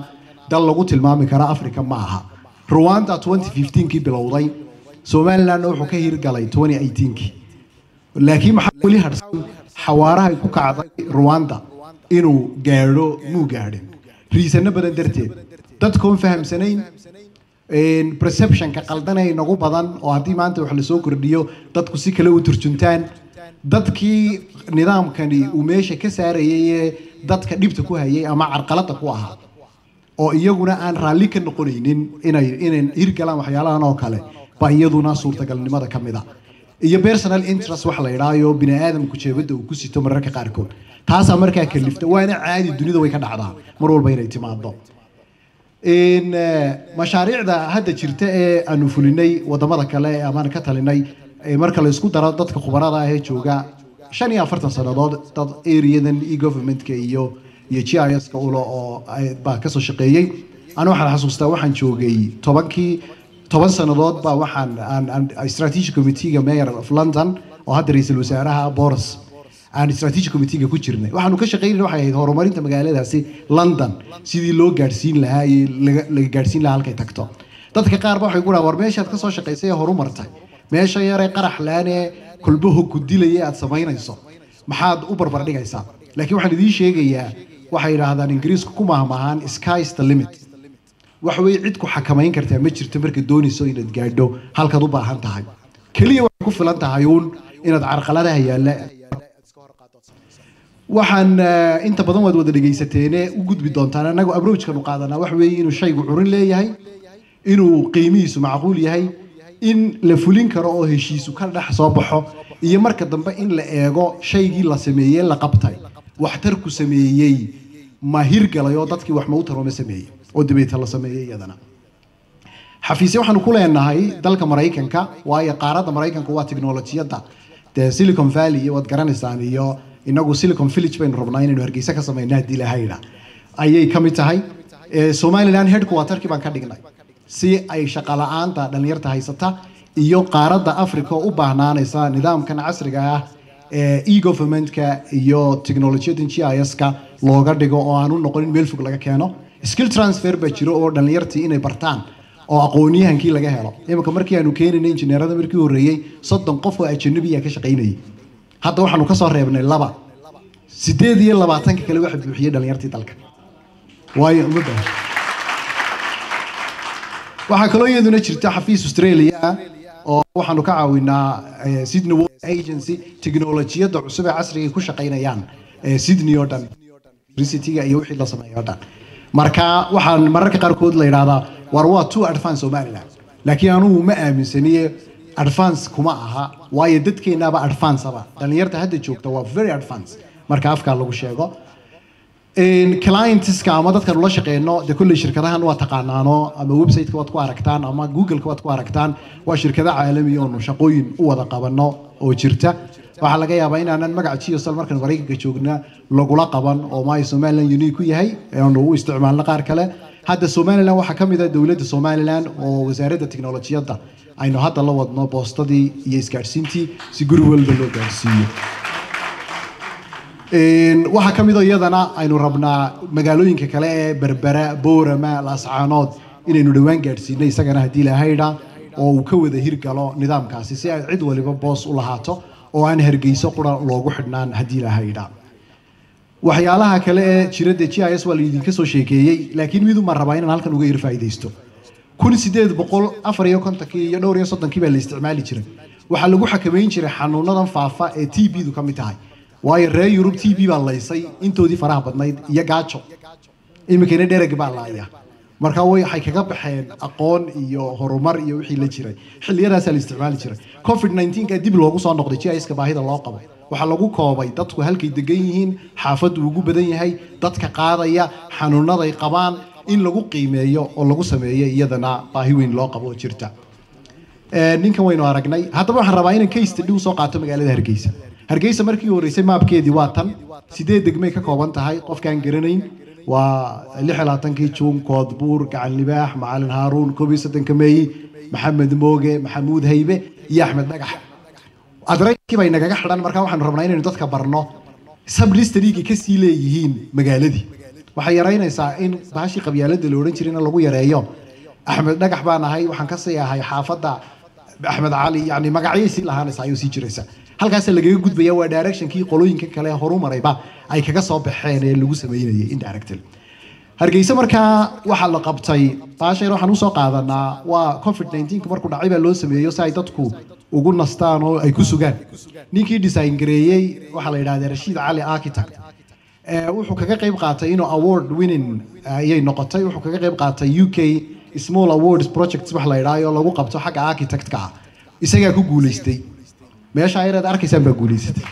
dal lagu tilmaami kara africa ma aha rwanda 2015kii bilowday somalilandna wuxuu ka hirgalay 2018kii laakiin maxaa weli harsan xawaarahay ku kacday rwanda inuu gaadho muu gaadhin riisano badan darteed dadkoon fahamsanayn een, perceptionka qaldanay nagu badan oo haddii maanta wax lasoo kordhiyo dadku si kale u turjuntaan dadkii nidaamkani uu meesha ka saarayay ee dadka dhibta ku hayay ama carqalada ku ahaa oo iyaguna aan raalli ka noqonaynin inay inay hirgalaan waxyaalahan oo kale baa iyaduna suurtagalnimada ka mid a iyo personal interest wax la idhaayo bini aadamku jeebadda uu ku sito mararka qaarkood taasaa markaa kalifta waana caadi dunida way ka dhacdaa mar walba inay timaado in eh, mashaariicda hadda jirta ee aanu fulinay wadamada kale ee amaan ka talinay ee marka la isku daro dadka khubarada ah ee jooga shan iyo afartan sannadood dad areadan e governmentka iyo iyo g i s ka ulo oo ay- baa kasoo shaqeeyey anu waxaan xasuustaa waxaan joogay tobankii toban sannadood baa waxaan aan aan strategic committee-ga mayor of london oo hadda ra-iisul wasaaraha boris aan strategic committee-ga ku jirnay waxaanu ka shaqeynay waxay ahayd horumarinta magaaladaasi london sidii loo gaadhsiin lahaa iyo laga laga gaadhsiin lahaa halkay tagto dadka qaar ba waxay ku dhahaan war meeshaad ka soo shaqaysay ee horumartay meesha yaree qarax laane kulbaho ku dilaya aad samaynayso maxaad u barbar dhigaysaa laakiin waxaan idiin sheegayaa waxay yidhaahdaan ingiriisku ku mahmahaan sky's the limit wax wey cid ku xakamayn kartaa ma jirto markaad doonayso inaad gaadho halkaad u baahan tahay keliya waxay ku filan tahay uun inaad carqaladaha yaalla waxaan eh, inta badan waad wada dhegaysateene u gudbi doontaan annagu abrojkanu qaadanaa wax weeye inuu shaygu curin leeyahay inuu qiimihiisu macquul yahay in la fulin karo oo heshiisu ka dhex soo baxo iyo marka dambe in la eego shaygii la sameeyey la qabtay waxtarku sameeyey ma hirgalay oo dadkii wax ma u taroma sameeyey oo dabeeta la sameeyey iyadana xafiisyo waxaanu ku leenahay dalka maraykanka waayo qaaradda maraykanka waa tiknolojiyadda dee silicon valley iyo waad garanaysaan iyo inagu silicon village baynu rabnaa inaynu hargeysa ka samayna haddii lahayda ayay ka mid tahay Eh, somaliland headquarterkii baan ka dhignay si ay shaqo la-aanta dhallinyarta haysata iyo qaaradda africa oo u baahnaanaysa nidaamkan casriga ah ee e-governmentka iyo technolojiyadan g i s-ka looga dhigo oo aan u noqonin meel fog laga keeno skill transfer baa jiro oo dhallinyartii inay bartaan oo aqoonyahankii laga helo iminka markii aanu keenayna injineerada markii horreeyey soddon qof oo ajanabiya ka shaqaynayay hadda waxaanu kasoo reebnay laba sideed iyo labaatanka kale waxa buuxiyey dhallinyartii dalka waayo uma baahan waxaa kaloo iyaduna jirta xafiis australia ah oo waxaanu ka caawinaa eh, sydney World agency tiknolojiyadda cusub ee casriga ay ku shaqaynayaan eh, sydney oo dhan universityga iyo wixii la sameeyo oo dhan marka waxaan mararka qaarkood la yidhahdaa war waa two advance somaliland laakiin anugu ma aaminsaniye advance kuma aha waayo dadkeennaaba advance aba dhallinyarta hadda joogta waa very advance marka afkaa lagu sheego Een, clientska ama dadkan ula shaqeyno de kolley shirkadahan waa taqaanaano ama websiteka waad ku aragtaan ama googleka waad ku aragtaan waa shirkado caalami oonu shaqooyin u wada qabano oo jirta waxaa laga yaabaa inaanan magaca geosal markaan maraykanka joogna lagula qaban oo maayo somaliland unique ku yahay aanu u isticmaalno qaar kale hadda somaliland waxaa ka mid ah dowladda somaliland oo wasaaradda tiknolojiyadda aynu hadda la wadno boostadii iyo isgaadhsiintii si guri walba loo gaadhsiiyo Een, waxaa ka mid oo iyadana aynu rabnaa magaalooyinka kale ee berbera boorama laascaanood inaynu dhowaan gaadhsiino isagana haddii lahaydha oo uu ka wada hirgalo nidaamkaasi si ay cid waliba boos u lahaato oo aan hargeyso qura loogu xidhnaan haddii lahaydha waxyaalaha kale ee jirada g i s waa laydinka soo sheekeeyey laakiin mid uma rabaa inaan halkan uga yar faa'iidaysto kun sideed boqol afar iyo kontonkii iyo dhowr iyo soddonkii baa la isticmaali jiray waxaa lagu xakameyn jiray xanuunadan faafa ee t b du ka mid tahay waayo reer yurub t b baa laysay intoodii faraha badnayd iyo gaajo iminkana dhereg baa laaya marka way- waxay kaga baxeen aqoon iyo horumar iyo wixii la jiray xilliyadaasaa la isticmaali jiray covid 19 ka dib loogu soo noqday giska baahida loo qabo waxaa lagu koobay dadku halkay degan yihiin xaafaddu ugu badan yahay dadka qaadaya xanuunaday qabaan in lagu qiimeeyo oo lagu sameeyo iyadana baahi weyn loo qabo oo jirta Ee, ninkan waynu aragnay haddaba waxaan rabaa inaan case study usoo qaato magaalada hargeysa hargeysa markii horeysay maabkeedii waa tan sideed degmay ka kooban tahay qofkaan garanayn waa lix iyo labaatankii juun koodbuur gacan libaax macalin haaruun koob iyo soddonka meeyi maxamed mooge maxamuud haybe iyo axmed dhagax adraykii bay nagaga xidhan markaa waxaanu rabnaa inaynu dadka barno sublisterigii kasii leeyihiin magaaladii waxay yaraynaysaa in bahashii qabyaaladda la odhan jirayna lagu yareeyo axmed dhagax baan ahay waxaan ka sii ahay xaafadda axmed cali yani magacyay sii lahaanaysa ayuu sii jiraysa halkaas lagaga gudbaya waa directionkii qolooyinka kale horumarayba ay kaga soo baxeen ee lagu sameynayay indirectly hargeysa markaa waxaa la qabtay baashayr waxaan usoo qaadanaa waa covid 19 markuu dhacay baa loo sameeyo si ay dadku ugu nastaan oo ay ku sugaan ninkii design gareeyey waxaa la yidhahdaa rashiid cali architect Eh, wuxuu kaga qayb qaatay inuu award winning eh, ayay noqotay wuxuu kaga qayb qaatay u k small awards projects wax la yidhaayo lagu qabto xagga architectka ah isagaa ku guuleystay meesha ayareed arkaysaan baa guuleysatay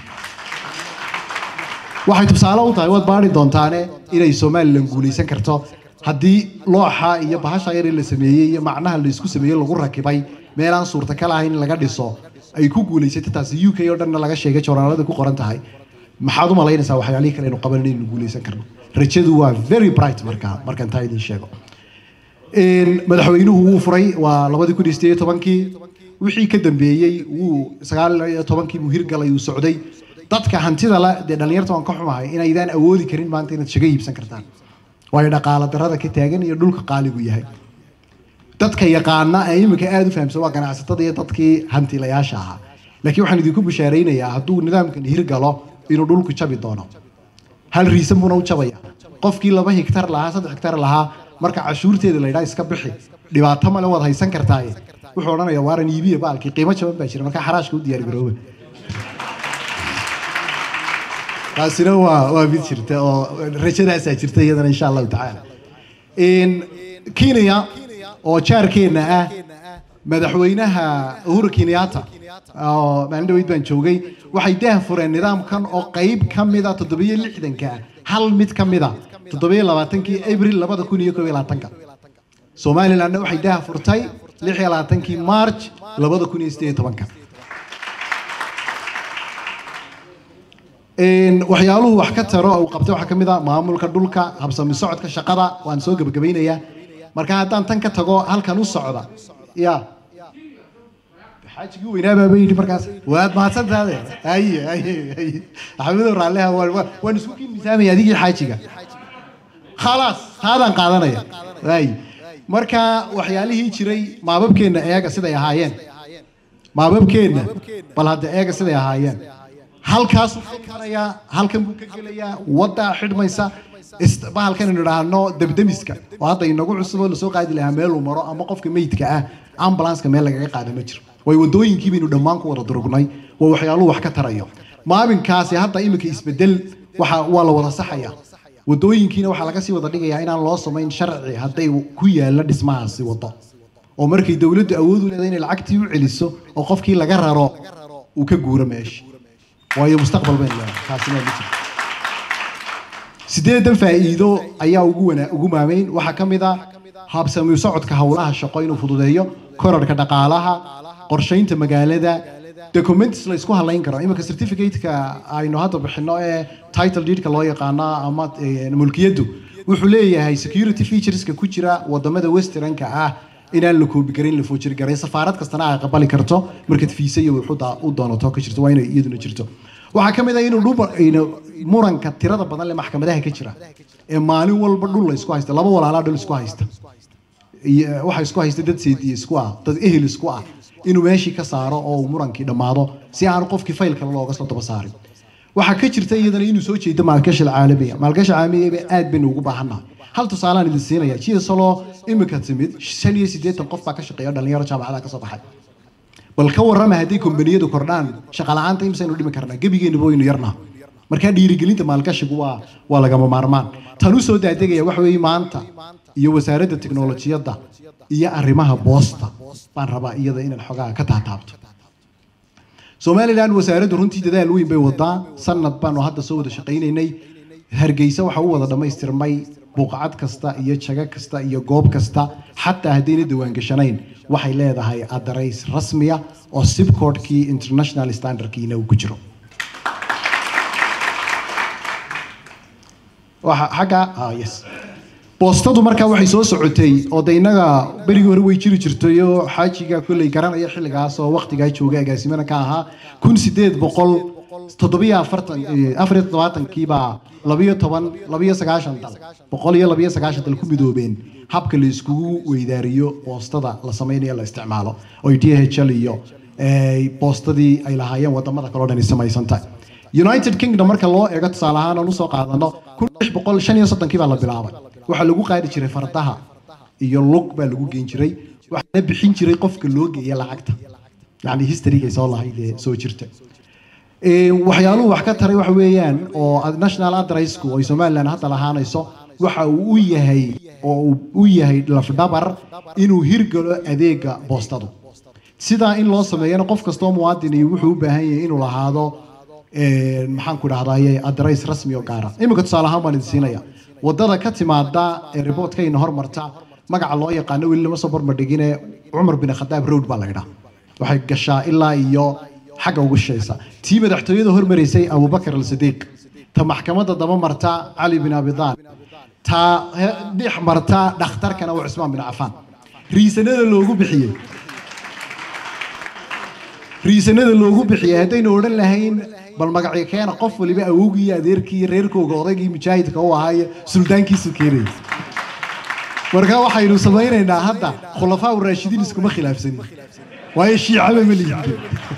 waxay tusaale u tahay waad baari doontaane inay somalilan guuleysan karto haddii looxa iyo bahasha yar ee la sameeyey iyo macnaha la isku sameeyey lagu rakibay meelaan suurtagal ahayn in laga dhiso ay ku guuleysatay taasi u k oo dhanna laga sheegay joornaalada ku qoran tahay maxaad u malaynaysaa waxyaalihii kale aynu qaban inaynu guuleysan karno rajadu waa very bright markaa markaan taa idin sheego Een, madaxweynuhu wuu furay waa labadii kun iyo sideed iyo tobankii wixii ka dambeeyey wuu sagaal iyo tobankii buu hirgalay uu socday dadka hantida le dee dhallinyarta waan ka xumahay inaydaan awoodi karin maanta inaad shago iibsan kartaan waayo dhaqaala darada ka taagan iyo dhulka qaaligu yahay dadka yaqaana ee iminka aada u fahamsan waa ganacsatada iyo dadkii hantilayaasha ahaa laakiin waxaan idinku bishaaraynayaa hadduu nidaamkan hirgalo inuu dhulku jabi doono hal riisan buuna u jabaya qofkii laba hektar lahaa saddex hektar lahaa marka cashuurteeda la yidhaha iska bixi dhibaato male waad haysan kartaaye wuxuu odhanayaa waaran iibiya baalkii qiimo jaban baa jira marka xaraashka u diyaar garooba taasina waa waa mid jirta oo rajadaasaa jirta iyadana insha allahu tacaala In kenya oo jaarkeenna ah madaxweynaha uhuru kenyatta oo maalin dhaweyd baan joogay waxay daah fureen nidaamkan oo qayb ka mida toddobiyo lixdanka ah hal mid ka mida toddobiyo labaatankii abril labada kun iyo koob iyo labaatanka somalilandna waxay daah furtay lix iyo labaatankii march labada kun iyo sideed iyo tobanka Een, waxyaaluhu wax ka taro uu qabtay waxaa ka mid ah maamulka dhulka habsami socodka shaqada waan soo gebagabaynayaa marka haddaan tan ka tago halkan u socda ya xaajigii weynaabaa yidhi markaas waad mahadsantaade haye haye haye axmedow raalliha waan- waan- waan isku kii miisaamaya adigii xaajiga khalaas taadaan qaadanaya haye marka waxyaalihii jiray maababkeenna eega siday ahaayeen maababkeenna bal hadda eega siday ahaayeen halkaasuu ka marayaa halkan buu ka gelayaa waddaa xidhmaysa ist- bahalkan aynu idhaahno debdemiska oo hadda inagu cusub oo lasoo qaadi lahaa meel uu maro ama qofka meydka ah ambulanska meel lagaga qaada ma jiro way wadooyinkii baynu dhammaan ku wada durugnay waa waxyaaluhu wax ka tarayo maalinkaasi hadda iminka isbedel waxa waa la wada saxaya wadooyinkiina waxaa laga sii wada dhigayaa inaan loo samayn sharci hadday ku yaalla dhismahaasi wado oo markay dowladdu awood u leedahay inay lacagtii u celiso oo qofkii laga raro uu ka guuro meesha waayo mustaqbal baynu leedahay taasina ma jirto sideedan faa'iido ayaa ugu wana ugu maameyn waxaa ka mid ah habsami socodka howlaha shaqo inuu fududeeyo korarka dhaqaalaha qorshaynta magaalada documents la isku halayn karo iminka certificate-ka aynu hadda bixino ee title deedka loo yaqaana ama eh, mulkiyaddu wuxuu leeyahay security featureska ku jira wadamada westernka ah inaan la koobi garin la foojiri garin safaarad kastana ay aqbali karto markaad fiisa iyo wuxuuda u doonato ka jirto waa inay iyaduna jirto waxaa ka mid ah inuu dhul ina- muranka tirada badan leh maxkamadaha ka jira ee maalin walba dhul la isku haysta laba walaalaa dhul isku haysta iyo waxa isku haysta dad seediye isku ah dad ehel isku ah inuu meeshii ka saaro oo uu murankii dhammaado si aan qofkii fayl kale looga soo daba saarin waxaa ka jirta iyadana inuu soo jeedo maalgashi caalamiya maalgashi caalamiya aad baynu ugu baahannahay hal tusaalaan idin siinaya jida solo imika timid shan iyo siddeetan qof baa ka shaqeeya dhalinyaro jaamacadaha ka soo baxay bal ka warrama hadday kombaniyadu kordhaan shaqa la'aanta imisaynu dhimi karnaa gebigeennuba waynu yarnaa markaa dhiirigelinta maalgashigu waa waa lagama maarmaan tan u soo daadegaya waxa weeye maanta iyo wasaaradda tiknolojiyadda iyo arrimaha boosta baan rabaa iyada inaan xogaa ka taataabto somalilan wasaaraddu runtii dadaal weyn bay wadaa sanad baanu hadda soo wada shaqaynaynay hargeysa waxa u wada dhammaystirmay buuqacad kasta iyo jago kasta iyo goob kasta xataa haddayna diwaangashanayn waxay leedahay adarays rasmiya oo sibcodkii international standardkiina uu ku jiro waxa xagga ah yes boostadu markaa waxay soo socotay oo de innaga berigii hore way jiri jirtay oo xaajiga kolley garanaya xilligaas oo waqtigaa jooga agaasimana ka ahaa kun sideed boqol toddobiyo afartan eh, afar iyo toddobaatankiibaa labiyo toban labiyo sagaashan dal boqol iyo labiyo sagaashan dal ku midoobeen habka la iskugu weydaariyo boostada la sameynayo la isticmaalo oy d h l iyo eh, boostadii ay lahaayeen wadamada kaloo dhani samaysantahay united kingdom marka loo eego tusaale ahaan aan usoo qaadano kun lix boqol shan iyo soddonkii baa la bilaabay waxaa lagu qaadi jiray fardaha iyo lug baa lagu geyn jiray waxaana bixin jiray qofka loo geeya lacagta yani historygay soo lahayd ee soo jirta Ee, waxyaaluhu wax ka taray waxa weeyaan oo ad- national adressku ay somaliland hadda lahaanayso waxa uu u yahay oo uu u yahay lafdhabar inuu hirgalo adeega boostadu sidaa in loo sameeyana qof kastoo muwaadini wuxuu u baahan yahay inuu lahaado ee, maxaan ku dhahdaye adress rasmi oo gaara iminka tusaale ahaan baan idin siinaya wadada ka timaada ee reportkayna hormarta magaca loo yaqaano weli lama soo barbardhigine cumar bin khadaab road baa la yidhaa waxay gashaa ilaa iyo xagga ugu shaysa tii madaxtooyada hormaraysay abubakar al-sadiiq ta maxkamadda daba marta cali bin abidaan ta he- dhex marta dhakhtarkana waa cusmaan bin cafaan riisanada loogu bixiyey riisanada loogu bixiyey haddaynu odhan lahayn bal magacyo keena qof waliba awowgii iyo adeerkii iyo reerkooga odaygii mujaahidka u ahaaye suldaankiisu keenayay marka waxaynu samaynaynaa hadda khulafaa raashidiin iskuma khilaafsanin waayo shiicaba ma liidin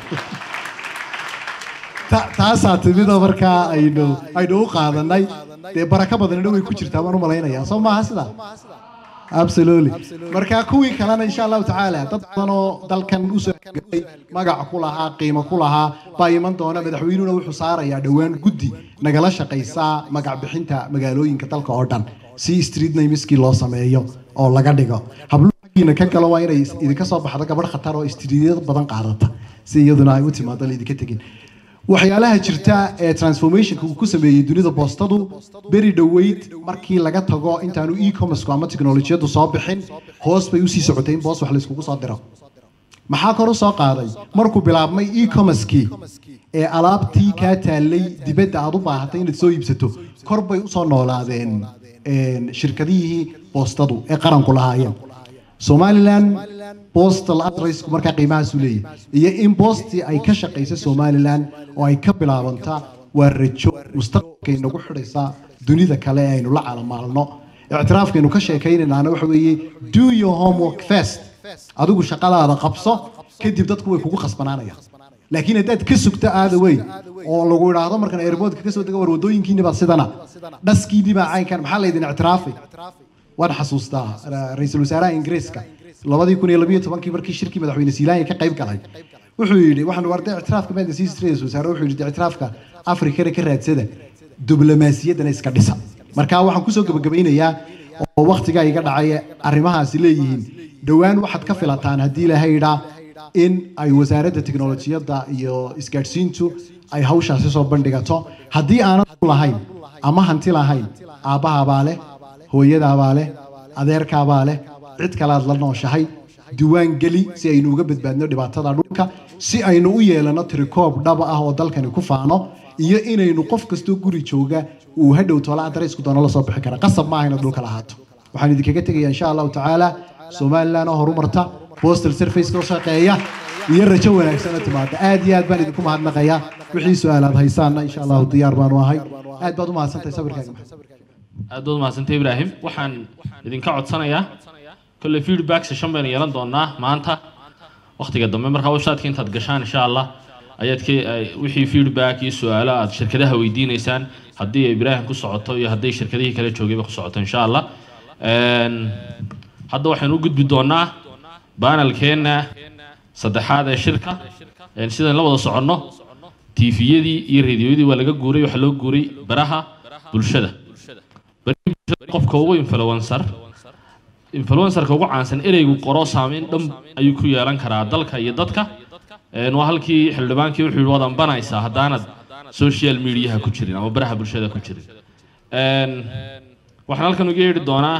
Ta- taasaa timida markaa aynu aynu u qaadanay dee barako badanina way ku jirtaa baan u malaynayaa soo maaha sidaa absolutely marka kuwii kalena insha allahu tacaala dad badan oo dalkan usoo gabay magac ku lahaa qiimo ku lahaa baa iman doona madaxweynuhuna wuxuu saarayaa dhowaan guddi nagala shaqaysaa magac bixinta magaalooyinka dalka oo dhan si street nameskii loo sameeyo oo laga dhigo habluhiina ka galo waa inay idinka soo baxdo gabadh khatar oo streetyada badan qaadata si iyaduna ay u timaado laydinka tegin waxyaalaha jirta ee transformationka uu ku sameeyey dunida boostadu beri dhoweyd markii laga tago intaanu e-commerce ama teknolojiyadu soo bixin hoos bay usii socotay in boos wax layskugu soo diro maxaa kor u soo qaaday markuu bilaabmay e-commercekii ee alaabtii kaa taallay dibadda aad u baahatay inaad soo iibsato kor bay usoo noolaadeen een, shirkadihii boostadu ee qaranku lahaayeen somaliland postal adressku markaa qiimahaasu leeyahay iyo in boostii ay ka shaqaysa somaliland oo ay ka bilaabantaa waa rajo mustaqbalkay nagu xidhaysaa dunida kale ee aynu la calamaalno ictiraafkaynu ka sheekaynaynaana waxa weeye do your homework first adigu shaqadaada qabso kadib dadku way kugu khasbanaanayaan laakiin haddaad ka sugto aada weyn oo lagu idhaahdo markan airboodka ka soo dega war wadooyinkiini baa sidana dhaskiinii baa caynkan maxaa laydin ictiraafay waan xasuustaa ra- ra-iisul wasaaraha ingiriiska labadii kun iyo labiyo tobankii markii shirkii madaxweyne siilaanya ka qayb galay wuxuu yidhi waxaan warda ictiraafka maanta siis ra-iisul wasaare wuxuu yidhi ictiraafka afrikana ka raadsada diblomaasiyaddana iska dhisa marka waxaan kusoo gebagabaynayaa oo waktigaa iga dhacay arrimahaasi leeyihiin dhowaan waxaad ka filataan haddii ilaahay idhaa in ay wasaaradda teknolojiyadda iyo isgaadhsiintu ay hawshaasi soo bandhigato haddii aanad lahayn ama hanti lahayn aabbahabaa leh hooyadaabaa leh adeerkaabaa leh cid kalaad la nooshahay diiwaan geli si aynu uga badbaadno dhibaatada dhulka si aynu u yeelano tirikoob dhaba ah oo dalkani ku faano iyo inaynu qof kastoo guri jooga uu hadhow toola adreysku doono la soo bixi kara qasab maaha inaad dhulka lahaato waxaan idinkaga tegayaa insha allahu tacaala somaliland oo horumarta postal service oo shaqeeya iyo rajo wanaagsan oo timaada aad iyo aad baan idinku mahadnaqayaa wixii su-aalaad haysaanna insha allahu diyaar baanu ahay aad baad u mahadsantahay sabirkaaga maxamed aad baad umahadsantay ibraahim waxaan idinka codsanayaa kolley feedback session baynu yeelan doonaa maanta wakhtiga dambe markaa websiteka intaad gashaan insha allah ayaad ka ay- wixii feedback iyo su-aalo aad shirkadaha weydiineysaan haddii ay ibraahim ku socoto iyo hadday shirkadihii kale joogayba ku socoto insha allah Een, hadda waxaynu u gudbi doonaa banalkeenna saddexaad ee shirka Een, sidaan la wada soconno tiifiyadii iyo radioyadii waa laga guuray waxaa loo guuray baraha bulshada baraha bulshada qofka ugu influencer influencerka ugu caansan ereygu qoro saameyn dhan ayuu ku yeelan karaa dalka iyo dadka Een, waa halkii xildhibaankii wuxuu yidhi waad ambanaysaa haddaanad social mediaha ku jirin ama baraha bulshada ku jirin Een, waxaan halkan uga yeedhi doonaa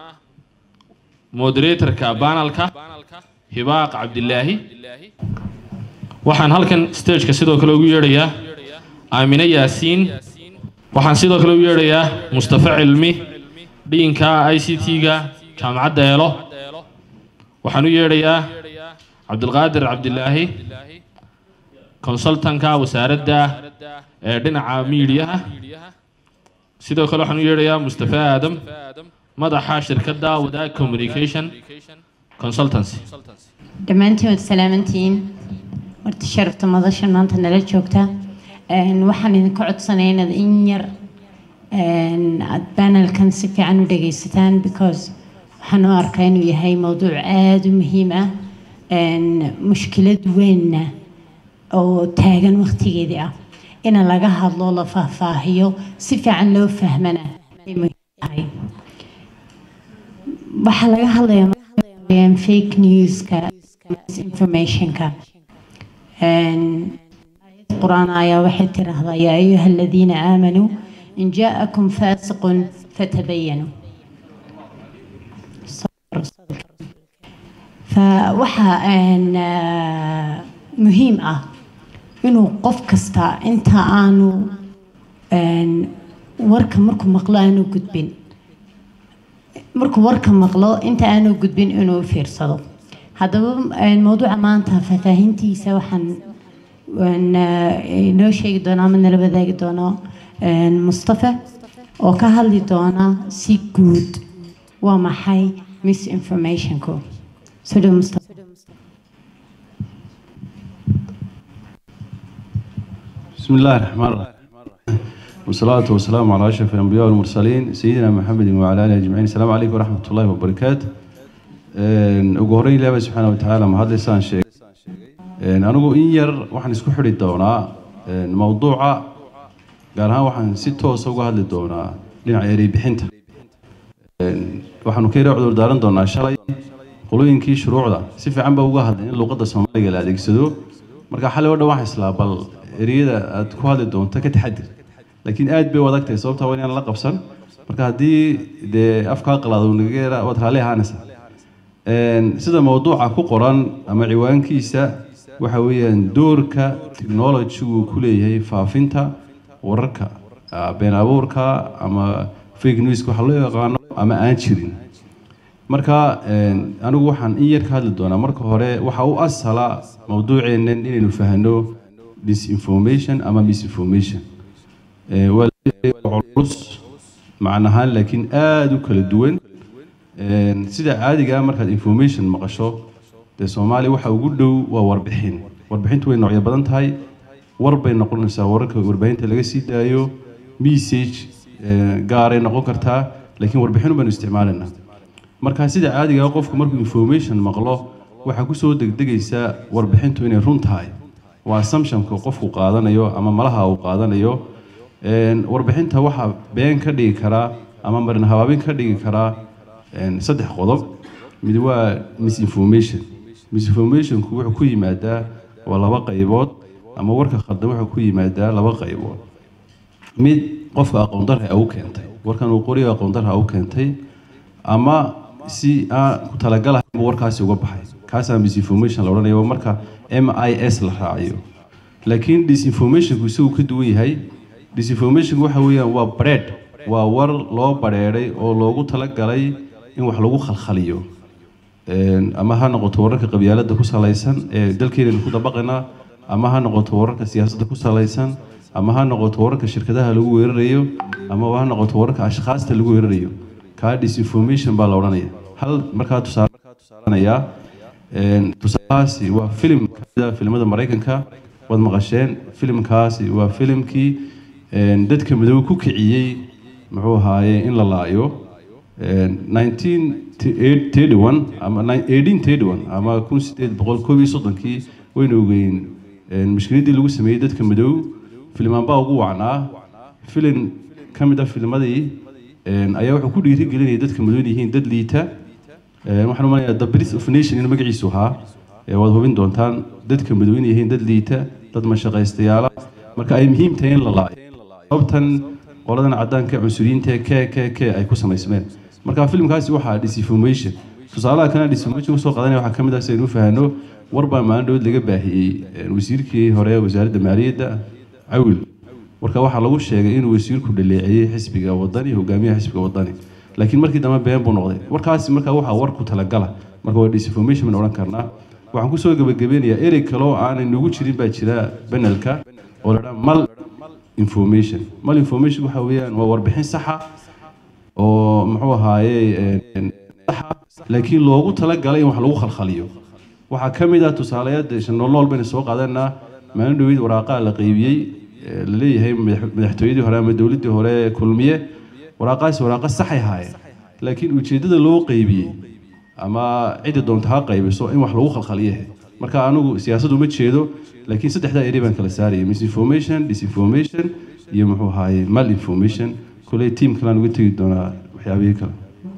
moderatorka banalka hibaaq cabdilaahi waxaan halkan stageka sidoo kale ugu yeedhayaa aamine yaasiin waxaan sidoo kale ugu yeedhayaa mustafa cilmi dhiinka i c t-ga jaamacadda eelo waxaan u yeedhayaa cabdilqaadir cabdilaahi consultanka wasaaradda ee dhinaca miidiyaha sidoo kale waxaan u yeedhayaa mustafa aadam madaxa shirkadda wadaag communication consultancy dhammaantiin waad salaamantihiin horta sharafta madashan maanta nala joogta Een, waxaan idinka codsanaya inaad in yar een, aad panelkan si fiican u dhagaysataan because waxaan u arkaa inuu yahay mowduuc aada u muhiim ah een, mushkilad weynna oo taagan waqtigeedii ah in laga hadlo la faahfaahiyo si fiican loo fahmana ay muhiim tahay waxaa laga hadlayaa maanta fake newska misinformationka Een, القرآن آية واحد ترى يا أيها الذين آمنوا إن جاءكم فاسق فتبينوا صبر صبر. فوحا أن آه، مهم آه إنه قف كستا أنت آنو أن ورك مركو مقلا أنو قدبين مركو ورك مقلا أنت آنو قدبين إنه فيرصدو هذا الموضوع ما أنت ففاهمتي سوحا waan eh, inoo sheegi doonaa ama nala wadaagi doono een, mustafa oo ka hadli doona si guud waa maxay misinformationku soo dhow mustafa بسم الله الرحمن الرحيم والصلاة والسلام على أشرف الأنبياء والمرسلين سيدنا محمد وعلى آله أجمعين السلام عليكم ورحمة الله وبركاته Een, ugu horreyn ilaahay subxaana wa tacaala ma hadlaysaan sheegay Een, anigu in yar waxaan isku xidhi doonaa een, mowduuca gaar ahaan waxaan si toosa uga hadli doonaa dhinaca erey bixinta Een, waxaanu ka yara cudur daaran doonaa shalay qolooyinkii shuruucda si fiican baa uga hadlay in luqadda soomaaliga la adeegsado marka xalay oo dhan waxaa islaa bal ereyada aad ku hadli doonto ka taxadir laakiin aad bay u adag tahay sababtaa waa inaan la qabsan marka haddii dee afkaa qalaado uu naga yara waad raalli ahaanaysaa Een, sida mowduuca ku qoran ama ciwaankiisa waxa weeyaan doorka technology-gu ku leeyahay faafinta wararka ah, been abuurka ama fake news waxa loo yaqaano ama aan jirin marka een, anigu waxaan in yar ka hadli doonaa marka hore waxa u asala mowduuceennan inaynu fahno disinformation ama misinformation Ee, waa la- culus macnahaan laakiin aada u kala duwan Een, sida caadiga ah markaad information maqasho dee soomaaliya waxa ugu dhow waa warbixin warbixintu way noocyo badan tahay war bay noqonaysaa wararka warbaahinta laga sii daayo message ee, gaaray noqon kartaa laakiin warbixin baynu isticmaalaynaa marka sida caadiga ah qofku markuu information maqlo waxaa kusoo degdegaysaa warbixintu inay run tahay waa assumptionka qofku qaadanayo ama malaha uu qaadanayo Een, warbixinta waxaa been ka dhigi karaa ama marin habaabin ka dhigi karaa een, saddex qodob mid waa misinformation misinformationku wuxuu ku yimaadaa waa laba qaybood ama warka khaldan wuxuu ku yimaadaa laba qaybood mid qofka aqoon darra u keentay warkan uu qoriyo aqoon darra u keentay ama si aan ku talagalahayn buu warkaasi uga baxay kaasaa misinformation la odhanaya waa marka m i s la raaciyo laakiin disinformationku isagu ka duwan yahay disinformationku waxa weeyaan waa bareed waa war loo bareeray oo loogu talagalay in wax lagu khalkhaliyo Een, ama ha noqoto wararka qabyaaladda ku salaysan ee dalkeenanu ku dabaqana ama ha noqoto wararka siyaasadda ku salaysan ama ha noqoto wararka shirkadaha lagu weerarayo ama ha noqoto wararka ashkhaasta lagu weerarayo kaa disinformation baa la odhanaya hal markaa tusaaleanayaa tusaalahaasi waa filim kamida filimada maraykanka waad maqasheen filimkaasi waa filimkii een, dadka madow ku kiciyey muxuu ahaaye in la laayo Een, 1931 ama 1831 ama 1830 waynu ogeyn een, mushkiladii lagu sameeyey dadka madow filimaan baa ugu wacnaa filim ka mid ah filmadii een, ayaa wuxuu ku dhiirigelinayay dadka madow inay yihiin dad liita Een, waxaan umanayaa the birth of nation in magaciisu ahaa ee waad hubin doontaan dadka madow inay yihiin dad liita dad mashaqaystayaala marka ay muhiim tahay in la laayo sababtan qoladan caddaanka cunsuriyiinta k k k ay ku samaysmeen marka filimkaasi waxaa disinformation tusaalaha kana disinformation kusoo qadanaya waxaa ka mid ah si aynu u fahanno war baa maalin dhood laga baahiyey een, wasiirkii hore wasaaradda maaliyadda cawil warka waxaa lagu sheegay inuu wasiirku dhaleeceeyey xisbiga wadani hogaamiyaha xisbiga wadani laakiin markii dambe been buu noqday warkaasi markaa waxaa war ku talagala marka waa disinformation baan odhan karnaa waxaan kusoo gebagabeynayaa erey kale oo aanay nagu jirin baa jira banelka oo la dhaa mal information mal information waxa weeyaan waa warbixin saxa oo muxuu ahaaye een, saxa laakiin loogu talagalay in wax lagu khalkhaliyo waxaa ka mid ah tusaalayaad noolnool bayna soo qaadanaa maalin dhaweyd waraaqaa la qaybiyey ee la leeyahay madax- madaxtooyadii hore ama dowladdii hore kulmiye waraaqaasi waraaqa saxay haayeen laakiin ujeeddada loo qaybiyey ama cidda doonta ha qaybiso in wax lagu khalkhaliye marka anigu siyaasad uma jeedo laakiin saddexdaa eri baan kala saaraya misinformation disinformation iyo muxuu ahaaye malinformation kuley tiim kalaan uga tegi doonaa waxyaabihii kale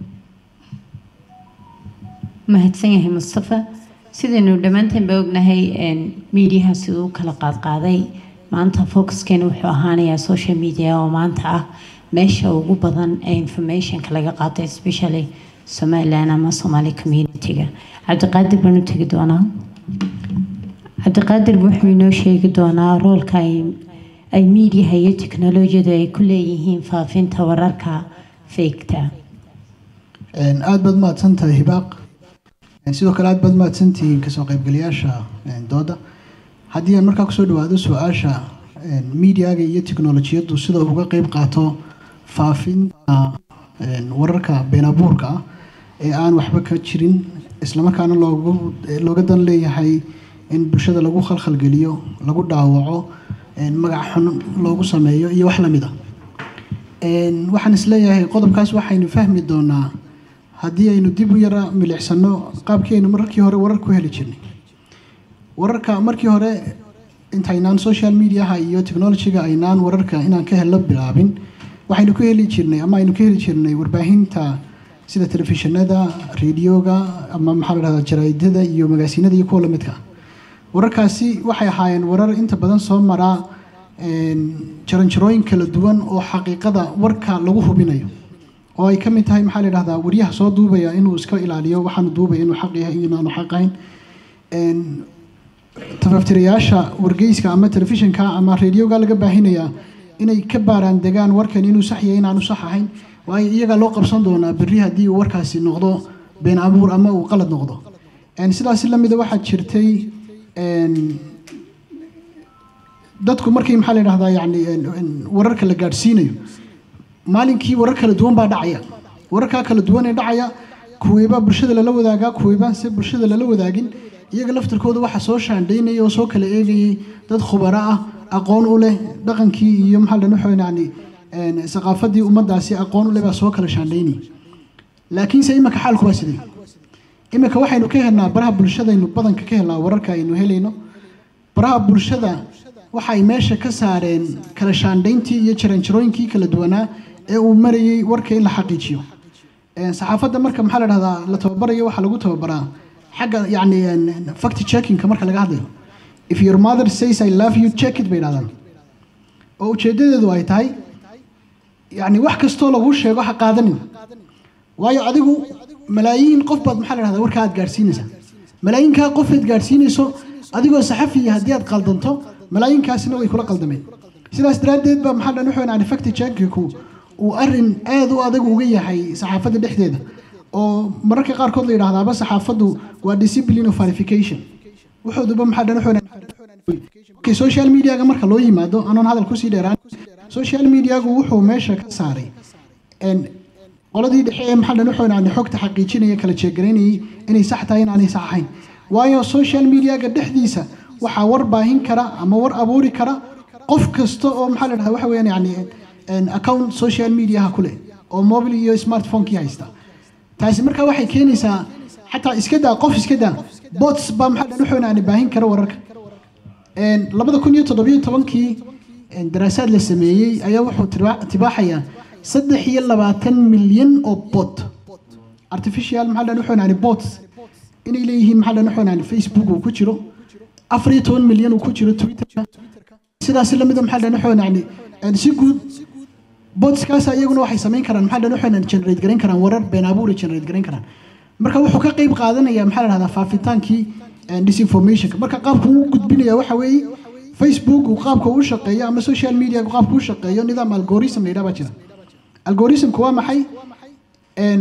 mahadsan yahay mustafa sidaynu dhammaanteen ba ognahay een, miidiyaha siduu u kala qaadqaaday maanta focuskeena wuxuu ahaanayaa social media oo maanta ah meesha ugu badan ee informationka laga qaato especially somaliland ama somali community-ga cabdiqaadir baan u tegi doonaa cabdiqaadir wuxuu inoo sheegi doonaa roolka ay ay miidiyaha iyo teknolojiyadu ay ku leeyihiin faafinta wararka feegta Een, aad baad mahadsan tahay hibaaq Een, sidoo kale aad baad mahadsan tihiin kasoo qaybgalayaasha een, dooda haddii aan markaa kusoo dhawaado su-aasha een, miidiyaga iyo teknolojiyaddu sida uga qeyb qaato faafinta een, wararka been abuurka ah ee aan waxba ka jirin islamarkaana loogu looga dan leeyahay in bulshada lagu khalkhalgeliyo lagu dhaawaco een, magac xun loogu sameeyo iyo wax lamid ah Een, waxaan isleeyahay qodobkaas waxaynu fahmi doonaa haddii aynu dib u yara milicsano qaabkii aynu markii hore warar ku heli jirnay wararka markii hore intaynaan social mediaha iyo technologyga aynaan wararka inaan ka helno bilaabin waxaynu ku heli jirnay ama aynu ka heli jirnay warbaahinta sida telefishinada radioga ama maxaa la dhahdaa jaraa'idada iyo magaasiinada iyo kuwa lamidka ah wararkaasi waxay ahaayeen warar inta badan soo maraa een, jaranjarooyin kala duwan oo xaqiiqada warka lagu hubinayo oo ay ka mid tahay maxaa la yidhahdaa waryaha soo duubaya inuu iska ilaaliyo waxaanu duubaya inuu xaq yahay iyo inaanu xaq ahayn Een, tafaftirayaasha wargeyska ama telefishinka ama radioga laga baahinayaa inay ka baaraan degaan warkan inuu sax yahay inaanu sax ahayn waayo iyagaa loo qabsan doonaa berri haddii uu warkaasi noqdo been abuur ama uu qalad noqdo Een, sidaas lamida waxaa jirtay een, dadku markii maxaa la yidhahdaa yani een- een wararka la gaadhsiinayo maalinkii warar kala duwan baa dhacaya wararkaa kala duwan ee dhacaya kuweebaa bulshada lala wadaagaa kuweebaan se bulshada lala wadaagin iyaga laftarkooda waxaa soo shaandhaynaya oo soo kala eegayay dad khubaro ah aqoon u leh dhaqankii iyo maxaa la dhahaa yani een, saqaafadii ummadaasi aqoon u leh baa soo kala shaandhaynaya laakiinse imika xaalku waa sidee imika waxaynu ka helnaa baraha bulshadaynu badanka ka helnaa wararka aynu helayno baraha bulshada waxay meesha ka saareen kala shaandhayntii iyo jaranjarooyinkii kala duwanaa ee uu marayay warka in la xaqiijiyo Een, saxaafadda marka maxaa la dhahdaa la tababarayo waxaa lagu tababaraa xagga yacni een, fact checkingka marka laga hadlayo if your mother says i love you check it bay dhahdaan oo ujeedadeedu ay tahay yacni wax kastoo lagu sheego ha qaadanin waayo adigu malaayiin qof baad maxaa la dhahdaa warka aad gaadhsiinaysaa malaayinkaa qof aad gaadhsiinayso adigoo saxafiya haddii aad qaldanto malaayinkaasina way kula qaldameen sidaas daraaddeed baa maxaa dhan wuxuu yani fact checkingku uu arrin aad u adag uga yahay saxaafadda dhexdeeda oo mararka qaarkood la yidhaahdaaba saxaafaddu waa discipline of verification wuxuuduba maxaa dhan wuxuu Okay, social mediaga marka loo yimaado anoon hadal kusii dheeraan social mediagu wuxuu meesha ka saaray een, qoladii dhexe ee maxaa dhan wuxuu yani xogta xaqiijinaya kala jeegaraynayay inay sax tahay inaanay sax ahayn waayo social mediaga dhexdiisa waxaa war baahin kara ama war abuuri kara qof kasta oo maxaa la dhahdaa waxa weeyaan yani een, account social mediaha ku leh oo mobile iyo smartphone-kii haysta taasi marka waxay keenaysaa xataa iska daa qof iska daa bots baa maxaa dhan wuxuu yani baahin kara wararka Een, labada kun iyo toddobiyo tobankii een, daraasaad la sameeyey ayaa wuxuu tiba- tibaaxayaa saddex iyo labaatan milyan oo bot artificial maxaa dhan wuxuu yani bots inay leeyihiin maxaa dhan wuxuu yani facebook uu ku jiro afar iyo toban milyan uu ku jiro twitterka sidaas lamida maxaa dhan wuxuu yani een, si guud botskaas iyaguna waxay samayn karaan maxaa dhan wuxuu yani generate garayn karaan warar been abuur ay generate garayn karaan marka wuxuu ka qayb qaadanaya maxaa la dhahdaa faafitaankii een, disinformationka marka qaabku uu gudbinaya waxa weeye facebook uu qaabka uu shaqeeyo ama social media qaabka uu shaqeeyo nidaam algorithm la yidhaha baa jira algorithmku waa maxay Een,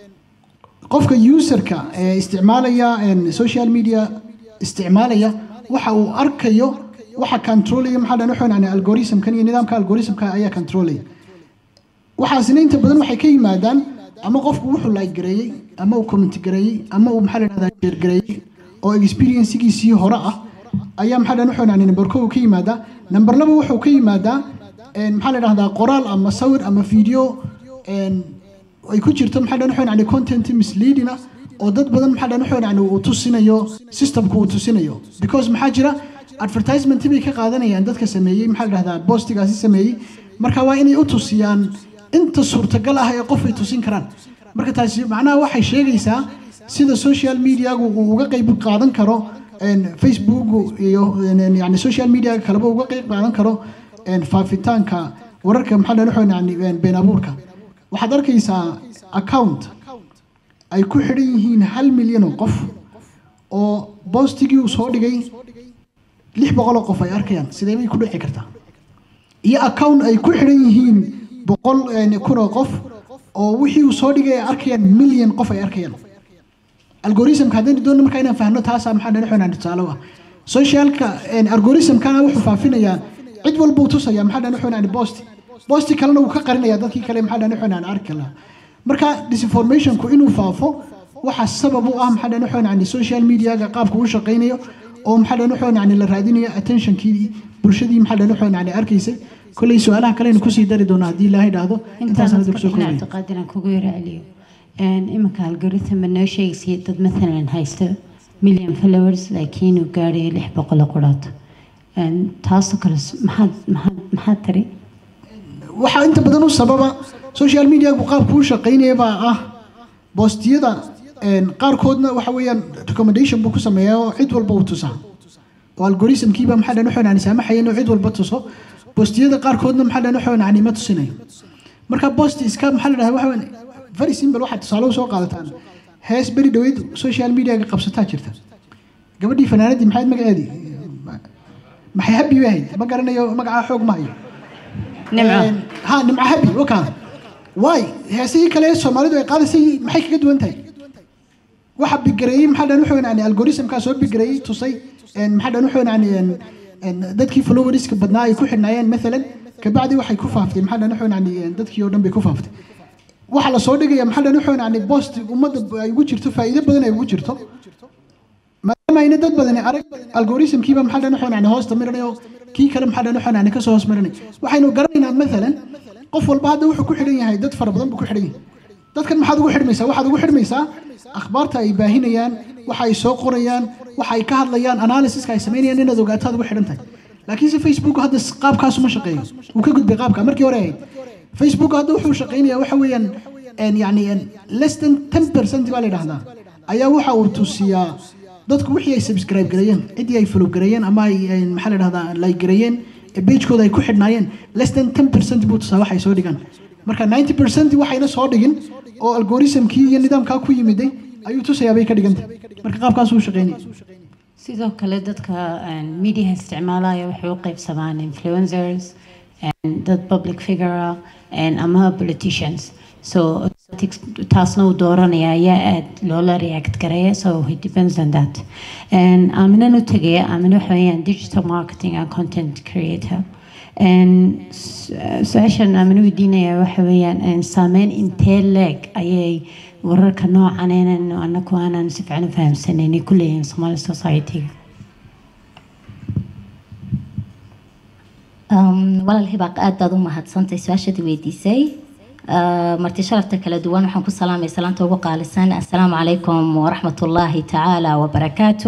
qofka userka ee isticmaalaya een, social media isticmaalaya waxa uu arkayo waxa controlaya maxaa dhan waxaan yani algoritmkan iyo nidaamka algoritmka ayaa controlaya waxaasina inta badan waxay ka yimaadaan ama qofku wuxuu like gareeyey ama uu comment gareeyey ama uu maxaa la dhahdaa share gareeyey oo experiencegiisii hore ah ayaa maxaa dhan waxaan yani number kow ka yimaadaa number laba wuxuu ka yimaadaa een, maxaa la dhahdaa qoraal ama sawir ama video een, ay ku jirto maxaa dhan waxaan yani content misleading ah oo dad badan maxaa dhan waxaan yani uu tusinayo systemku uu tusinayo because maxaa jira advertisement bay ka qaadanayaan dadka sameeyey maxaa la dhahdaa postigaasi sameeyey marka waa inay u tusiyaan inta suurtagal ah ee qof ay tusin karaan marka taasi macnaha waxay sheegaysaa sida social mediagu uu uga qayb qaadan karo een, facebook iyo een, yani social media kaleba uga qayb qaadan karo een, faafitaanka wararka maxaa dhan waxaan yani een, been abuurka waxaad arkaysaa account ay ku xidhan yihiin hal milyan oo qof oo boostigii uu soo dhigay lix boqol oo qof ay arkayaan sidee bay ku dhici kartaa iyo account ay ku xidhan yihiin boqol een, kun oo qof oo wixii uu soo dhigay ay arkayaan milyan qof ay arkayaan algoritmka haddaynu doonno markaa inaan fahno taasaa maxaa dhan waxaan tusaale u ah socialka een, algoritmkana wuxuu faafinayaa cid walba uu tusaya maxaa dhan waxaan bosti bosti kalena wuu ka qarinaya dadkii kale maxaa dhan waxaan arki lahaa marka disinformationku inuu faafo waxa sabab u ah maxaa dhan waxaan yani social mediaga qaabka uu shaqaynayo oo maxaa dhan waxaan yani la raadinayo attentionkii bulshadii maxaa dhan waxaan yani arkaysay kolley su-aalaha kalena kusii dari doona haddii ilaahay dhaahdo intaasaan hadda kusoo koobaya cabdiqaadir aan kugu yara celiyo Een, iminka algorithm ma noo sheegaysay dad maalan haysto million followers laakiin uu gaadhayo lix boqol oo quraato Een, taasoo kale s- maxaad maxaad maxaad tiri waxaa inta badan u sababa social mediagu qaabku u shaqaynaya baa ah boostiyada een, qaarkoodna waxa weeyaan recommendation buu ku sameeyaa oo cid walba uu tusaa oo algoritmkiiba maxaa dhan waxaan yani saamaxaya inuu cid walba tuso boostiyada qaarkoodna maxaa dhan waxaan yani ma tusinayo marka boost iska maxaa la dhahaa waxa weyn very simple waxaad tusaale u soo qaadataan hees beri dhaweyd social mediaga qabsataa jirta gabadhii fanaanadii maxayd magaceedii maxay habi bay ahayd ma garanayo magacaa xoog ma hayo Nimco. Een, ha nimco habi wakaa waay heesihii kale ee soomaalidu ay qaadaysay maxay kaga duwan tahay waxa bigareeyey maxaa dhan wuxuu yani algoritmkaa soo bigareeyey tusay een, maxaa dhan wuxuu yani een, een, dadkii followerska badnaa ay ku xidhnaayeen maalan kabacdi waxay ku faaftay maxaa dhan wuxuu yani een, dadkii oo dhan bay ku faaftay waxa la soo dhigaya maxaa dhan wuxuu yani bost ummadda ay ugu jirto faa'iido badan ay ugu jirto maadaama ayna dad badani arag algoritmkiiba maxaa dhan wuxuu yani hoosta marinayo kii kale maxaa dhan wuxuu yani kasoo hoos marinay waxaynu garanaynaa maalan qof walba hadda wuxuu ku xidhan yahay dad fara badan buu ku xidhan yahay dadkan maxaad ugu xidhmaysaa waxaad ugu xidhmaysaa akhbaarta ay baahinayaan waxa ay soo qorayaan waxa ay ka hadlayaan analysiska ay samaynayaan inaad ogaataad ugu xidhan tahay laakiinse facebook hadda s- qaabkaas uma shaqeeyo wuu ka gudbay qaabka markii hore ahayd facebook hadda wuxuu shaqaynayaa waxa weeyaan een, yani een, less than ten percent baa la yidhahdaa ayaa waxa uu tusiyaa dadku wixii ay subscribe gareeyeen ciddii ay follow gareeyeen ama ay ay, maxaa la dhahdaa like gareeyeen ee pagekooda ay ku xidhnaayeen less than ten percent buu tusaa waxay soo dhigaan marka ninety percent waxayna soo dhigin oo algoritmkii iyo nidaamkaa ku yimiday ayuu tusayaa bay ka dhigantay marka qaabkaasuu shaqeynaya sidoo kale dadka een, media isticmaalaya waxay u qaybsamaan influencers and dad public figure ah and ama politicians so politics- taasna uu dooranaya ayaa aad loola react gareeya so it depends on that and aaminaan u tegaya aamin waxa weeyaan digital marketing and content creator And su- su-aashan aamin weydiinaya waxa weeyaan een, saameyn intee leeg ayay wararka noocan inaan anaku aanan si fiican u fahamsanayn ay ku leeyihiin Somali society-ga Um, walaal hibaaq aad baad u mahadsantay su-aashadii weydiisay Uh, marti sharafta kala duwan waxaan ku salaamay salaanta ugu qaalisan assalaamu calaykum waraxmatullaahi tacaala wabarakaatu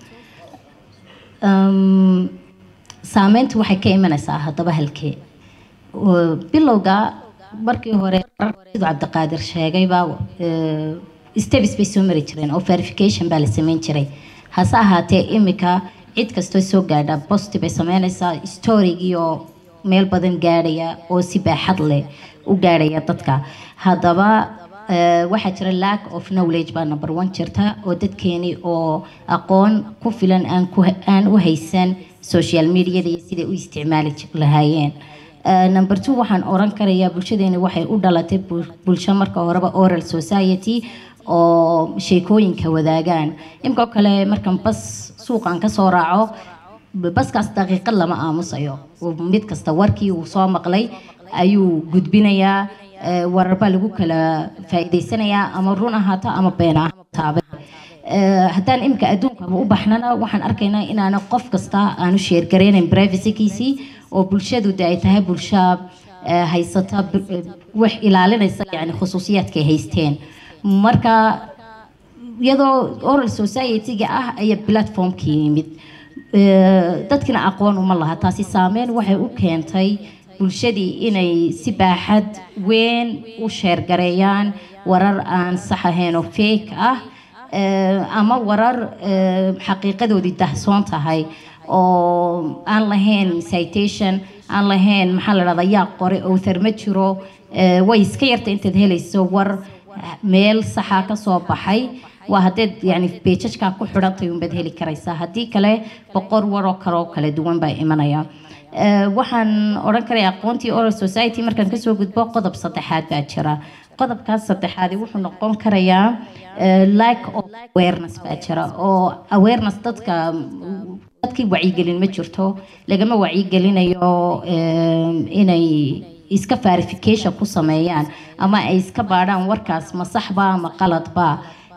um, saameyntu waxay ka imanaysaa haddaba halkee Uh, bilowga markii hore siduu cabdiqaadir sheegayba uh, steps bay soo mari jireen oo verification baa la sameyn jiray hase ahaatee imika cid kastoo soo gaadha posti bay sameynaysaa storygii oo meel badan gaadhaya oo si baaxad leh u gaadhaya dadka haddaba eh, waxaa jira lack of knowledge baa number one jirta oo dadkeeni oo aqoon ku filan aan ku aan u haysan social mediada iyo siday u isticmaali ji- lahaayeen Eh, number two waxaan oran karayaa bulshadeeni waxay u dhalatay bul- bulsho marka horeba oral society oo sheekooyinka wadaagaan imkoo kale markan bas suuqan kasoo raaco baskaas daqiiqad lama aamusayo mid kasta warkii uu soo maqlay ayuu gudbinayaa eh, warar baa lagu kala faa'iidaysanayaa ama run ahaato ama been ahaataaba Eh, haddaan imika adduunkaba u baxnana waxaan arkaynaa inaana qof kasta aanu sheergaraynayn privacykiisii oo bulshadu de ay tahay bulsho eh, haysata bir- eh, wax ilaalinaysa yani khusuusiyaadka ay haysteen marka iyadoo oral society-ga ah ayaa platformkii yimid Eh, dadkina aqoon uma laha taasi saameyn waxay u keentay bulshadii inay si baaxad weyn u sheergareeyaan warar aan sax ahayn oo fake ah Eh, ama warar eh, xaqiiqadoodii dahsoon tahay oo aan lahayn citation aan lahayn maxaa la dhahdaa yaa qore author ma jiro Eh, way iska yarta intaad helayso war meel saxa ka soo baxay waa haddeed yani beejajkaa ku xidhantay unbaad heli karaysaa haddii kale boqor waroo kale oo kala duwan baa imanaya Eh, waxaan odhan karaya aqoontii oral society markaan kasoo gudbo qodob saddexaad baa jira qodobkaas saddexaadi wuxuu noqon karayaa eh, lack of awareness baa jira oo awareness dadka dadkii wacyigelin ma jirto lagama wacyigelinayo eh, inay iska verification ku sameeyaan ama ay iska baadhaan warkaas ma saxba ama qaladba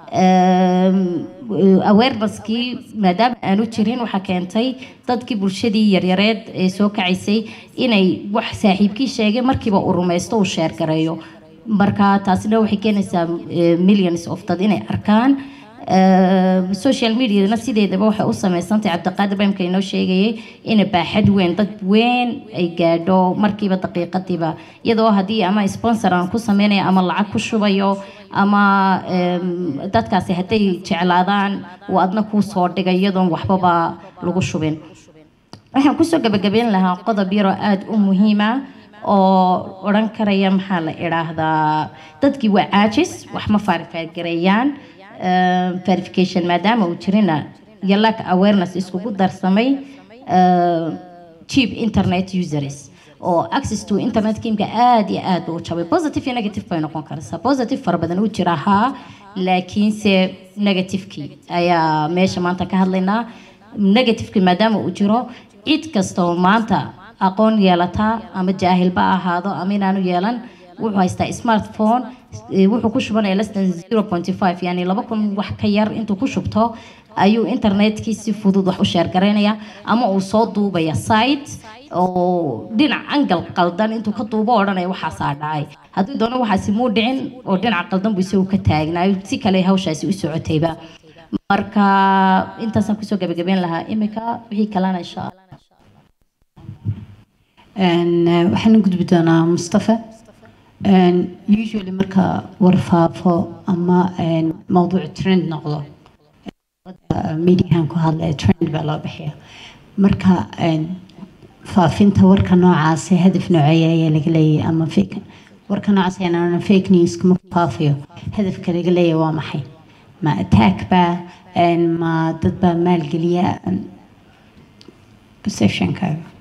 awareness-kii maadaama aanu jirin waxaa keentay dadkii bulshadii yaryareed ee soo kacaysay inay wax saaxiibkii sheegay markiiba uu rumaysto uu sheer gareeyo marka taasina waxay keenaysaa eh, millions of dad inay arkaan Eh, social mediana sideedaba waxay u sameysantay cabdiqaadir bamka inoo sheegayay ina baaxad weyn dad weyn ay gaadho markiiba daqiiqadiiba iyadoo haddii ama sponsor aan ku sameynayo ama lacag ku shubayo ama em, dadkaasi hadday jeclaadaan uu adna kuu soo dhigay iyadoon waxbaba lagu shubin waxaan kusoo gabagabeyn lahaa qodob yaroo aada u muhiima oo odhan karaya maxaa la idhaahdaa dadkii waa caajis wax ma faarifaargareeyaan Eh, verification maadaama uu jirina iyo lack awareness iskugu darsamay eh, cheap internet users oo access to internet kimka aada iyo aada u jabay positive iyo negative bay noqon karaysaa positive fara badan u jira haa laakiinse negativekii ayaa meesha maanta ka hadlaynaa negativekii maadaama uu jiro cid kasta oo maanta aqoon yeelata ama jaahilba ha ahaado ama inaanu yeelan wuxuu haystaa smartphone eh, wuxuu ku shubanaya less than 0.5 yani laba kun wax ka yar intuu ku shubto ayuu internetkii si fudud wax u sheergaraynaya ama uu soo duubaya site oo dhinac angal qaldan intuu ka duubo odhanaya waxaasaa dhacay hadduu doono waxaasi muu dhicin oo dhinac qaldan buu isagu ka taagnaayo si kale hawshaasi u socotayba marka intaasaan kusoo gabagabeyn lahaa imika wixii kalena insha allah Een, eh, waxaan u gudbi doonaa mustafa Een, usually marka warfaafo ama een, mawduuc trend noqdo eh, mediahan ku hadlaya trend baa loo bixiya marka een, faafinta warka noocaasi hadaf nooceeya ayaa laga leeyahay ama fake warka noocaas ayaan fake news kuma faafiyo hadafka laga leeyahay waa maxay ma attack baa een, ma dad baa maalgeliya een, perceptionkaaga